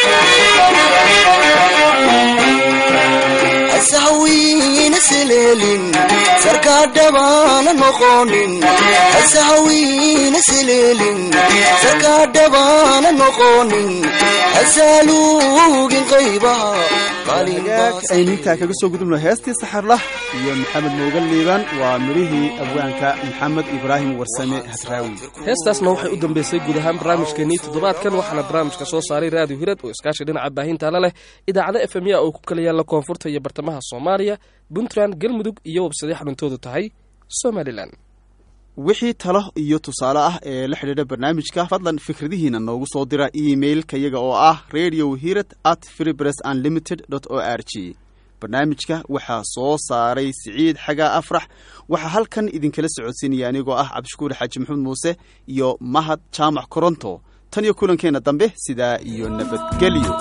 hasahawiina seleelin sarkaa dhabaana noqonin hasahawiina seleelin sarkaa dhabaana noqonin hasaaluugin qaybaha hagaag aynu intaa kaga soo gudubno heestii saxarlah iyo maxamed moogan liibaan waa midhihii abwaanka maxamed ibraahim warsame hasraawi heestaasna waxay u dambeysay guud ahaan barnaamijkeenii toddobaadkan waxaana barnaamijka soo saaray raadiyo hirad oo iskaashi dhinaca baahintaala leh idaacada f m ya oo ku kala yaalla koonfurta iyo bartamaha soomaaliya puntland galmudug iyo websadyo xaruntoodu tahay somalilan wixii talo iyo tusaale ah ee la xidhiidha barnaamijka fadlan fikradihiina noogu soo dira emailka yaga oo ah radio hirad at freepress unlimited o r g barnaamijka waxaa soo saaray siciid xagaa afrax waxaa halkan idinkala socodsiinaya anigoo ah cabdishukuur xaaji maxamed muuse iyo mahad jaamac koronto tan iyo kulankeenna dambe sidaa iyo nabadgelyo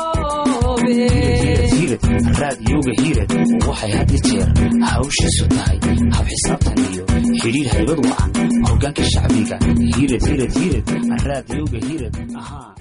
raadiyooga hiirad waxay had iyo jeer hawshiisu tahay hab xisaabtan iyo xidhiir haybad wacan hogaanka shacbiga hiirad hiirad hiirad raadiyooga hiirad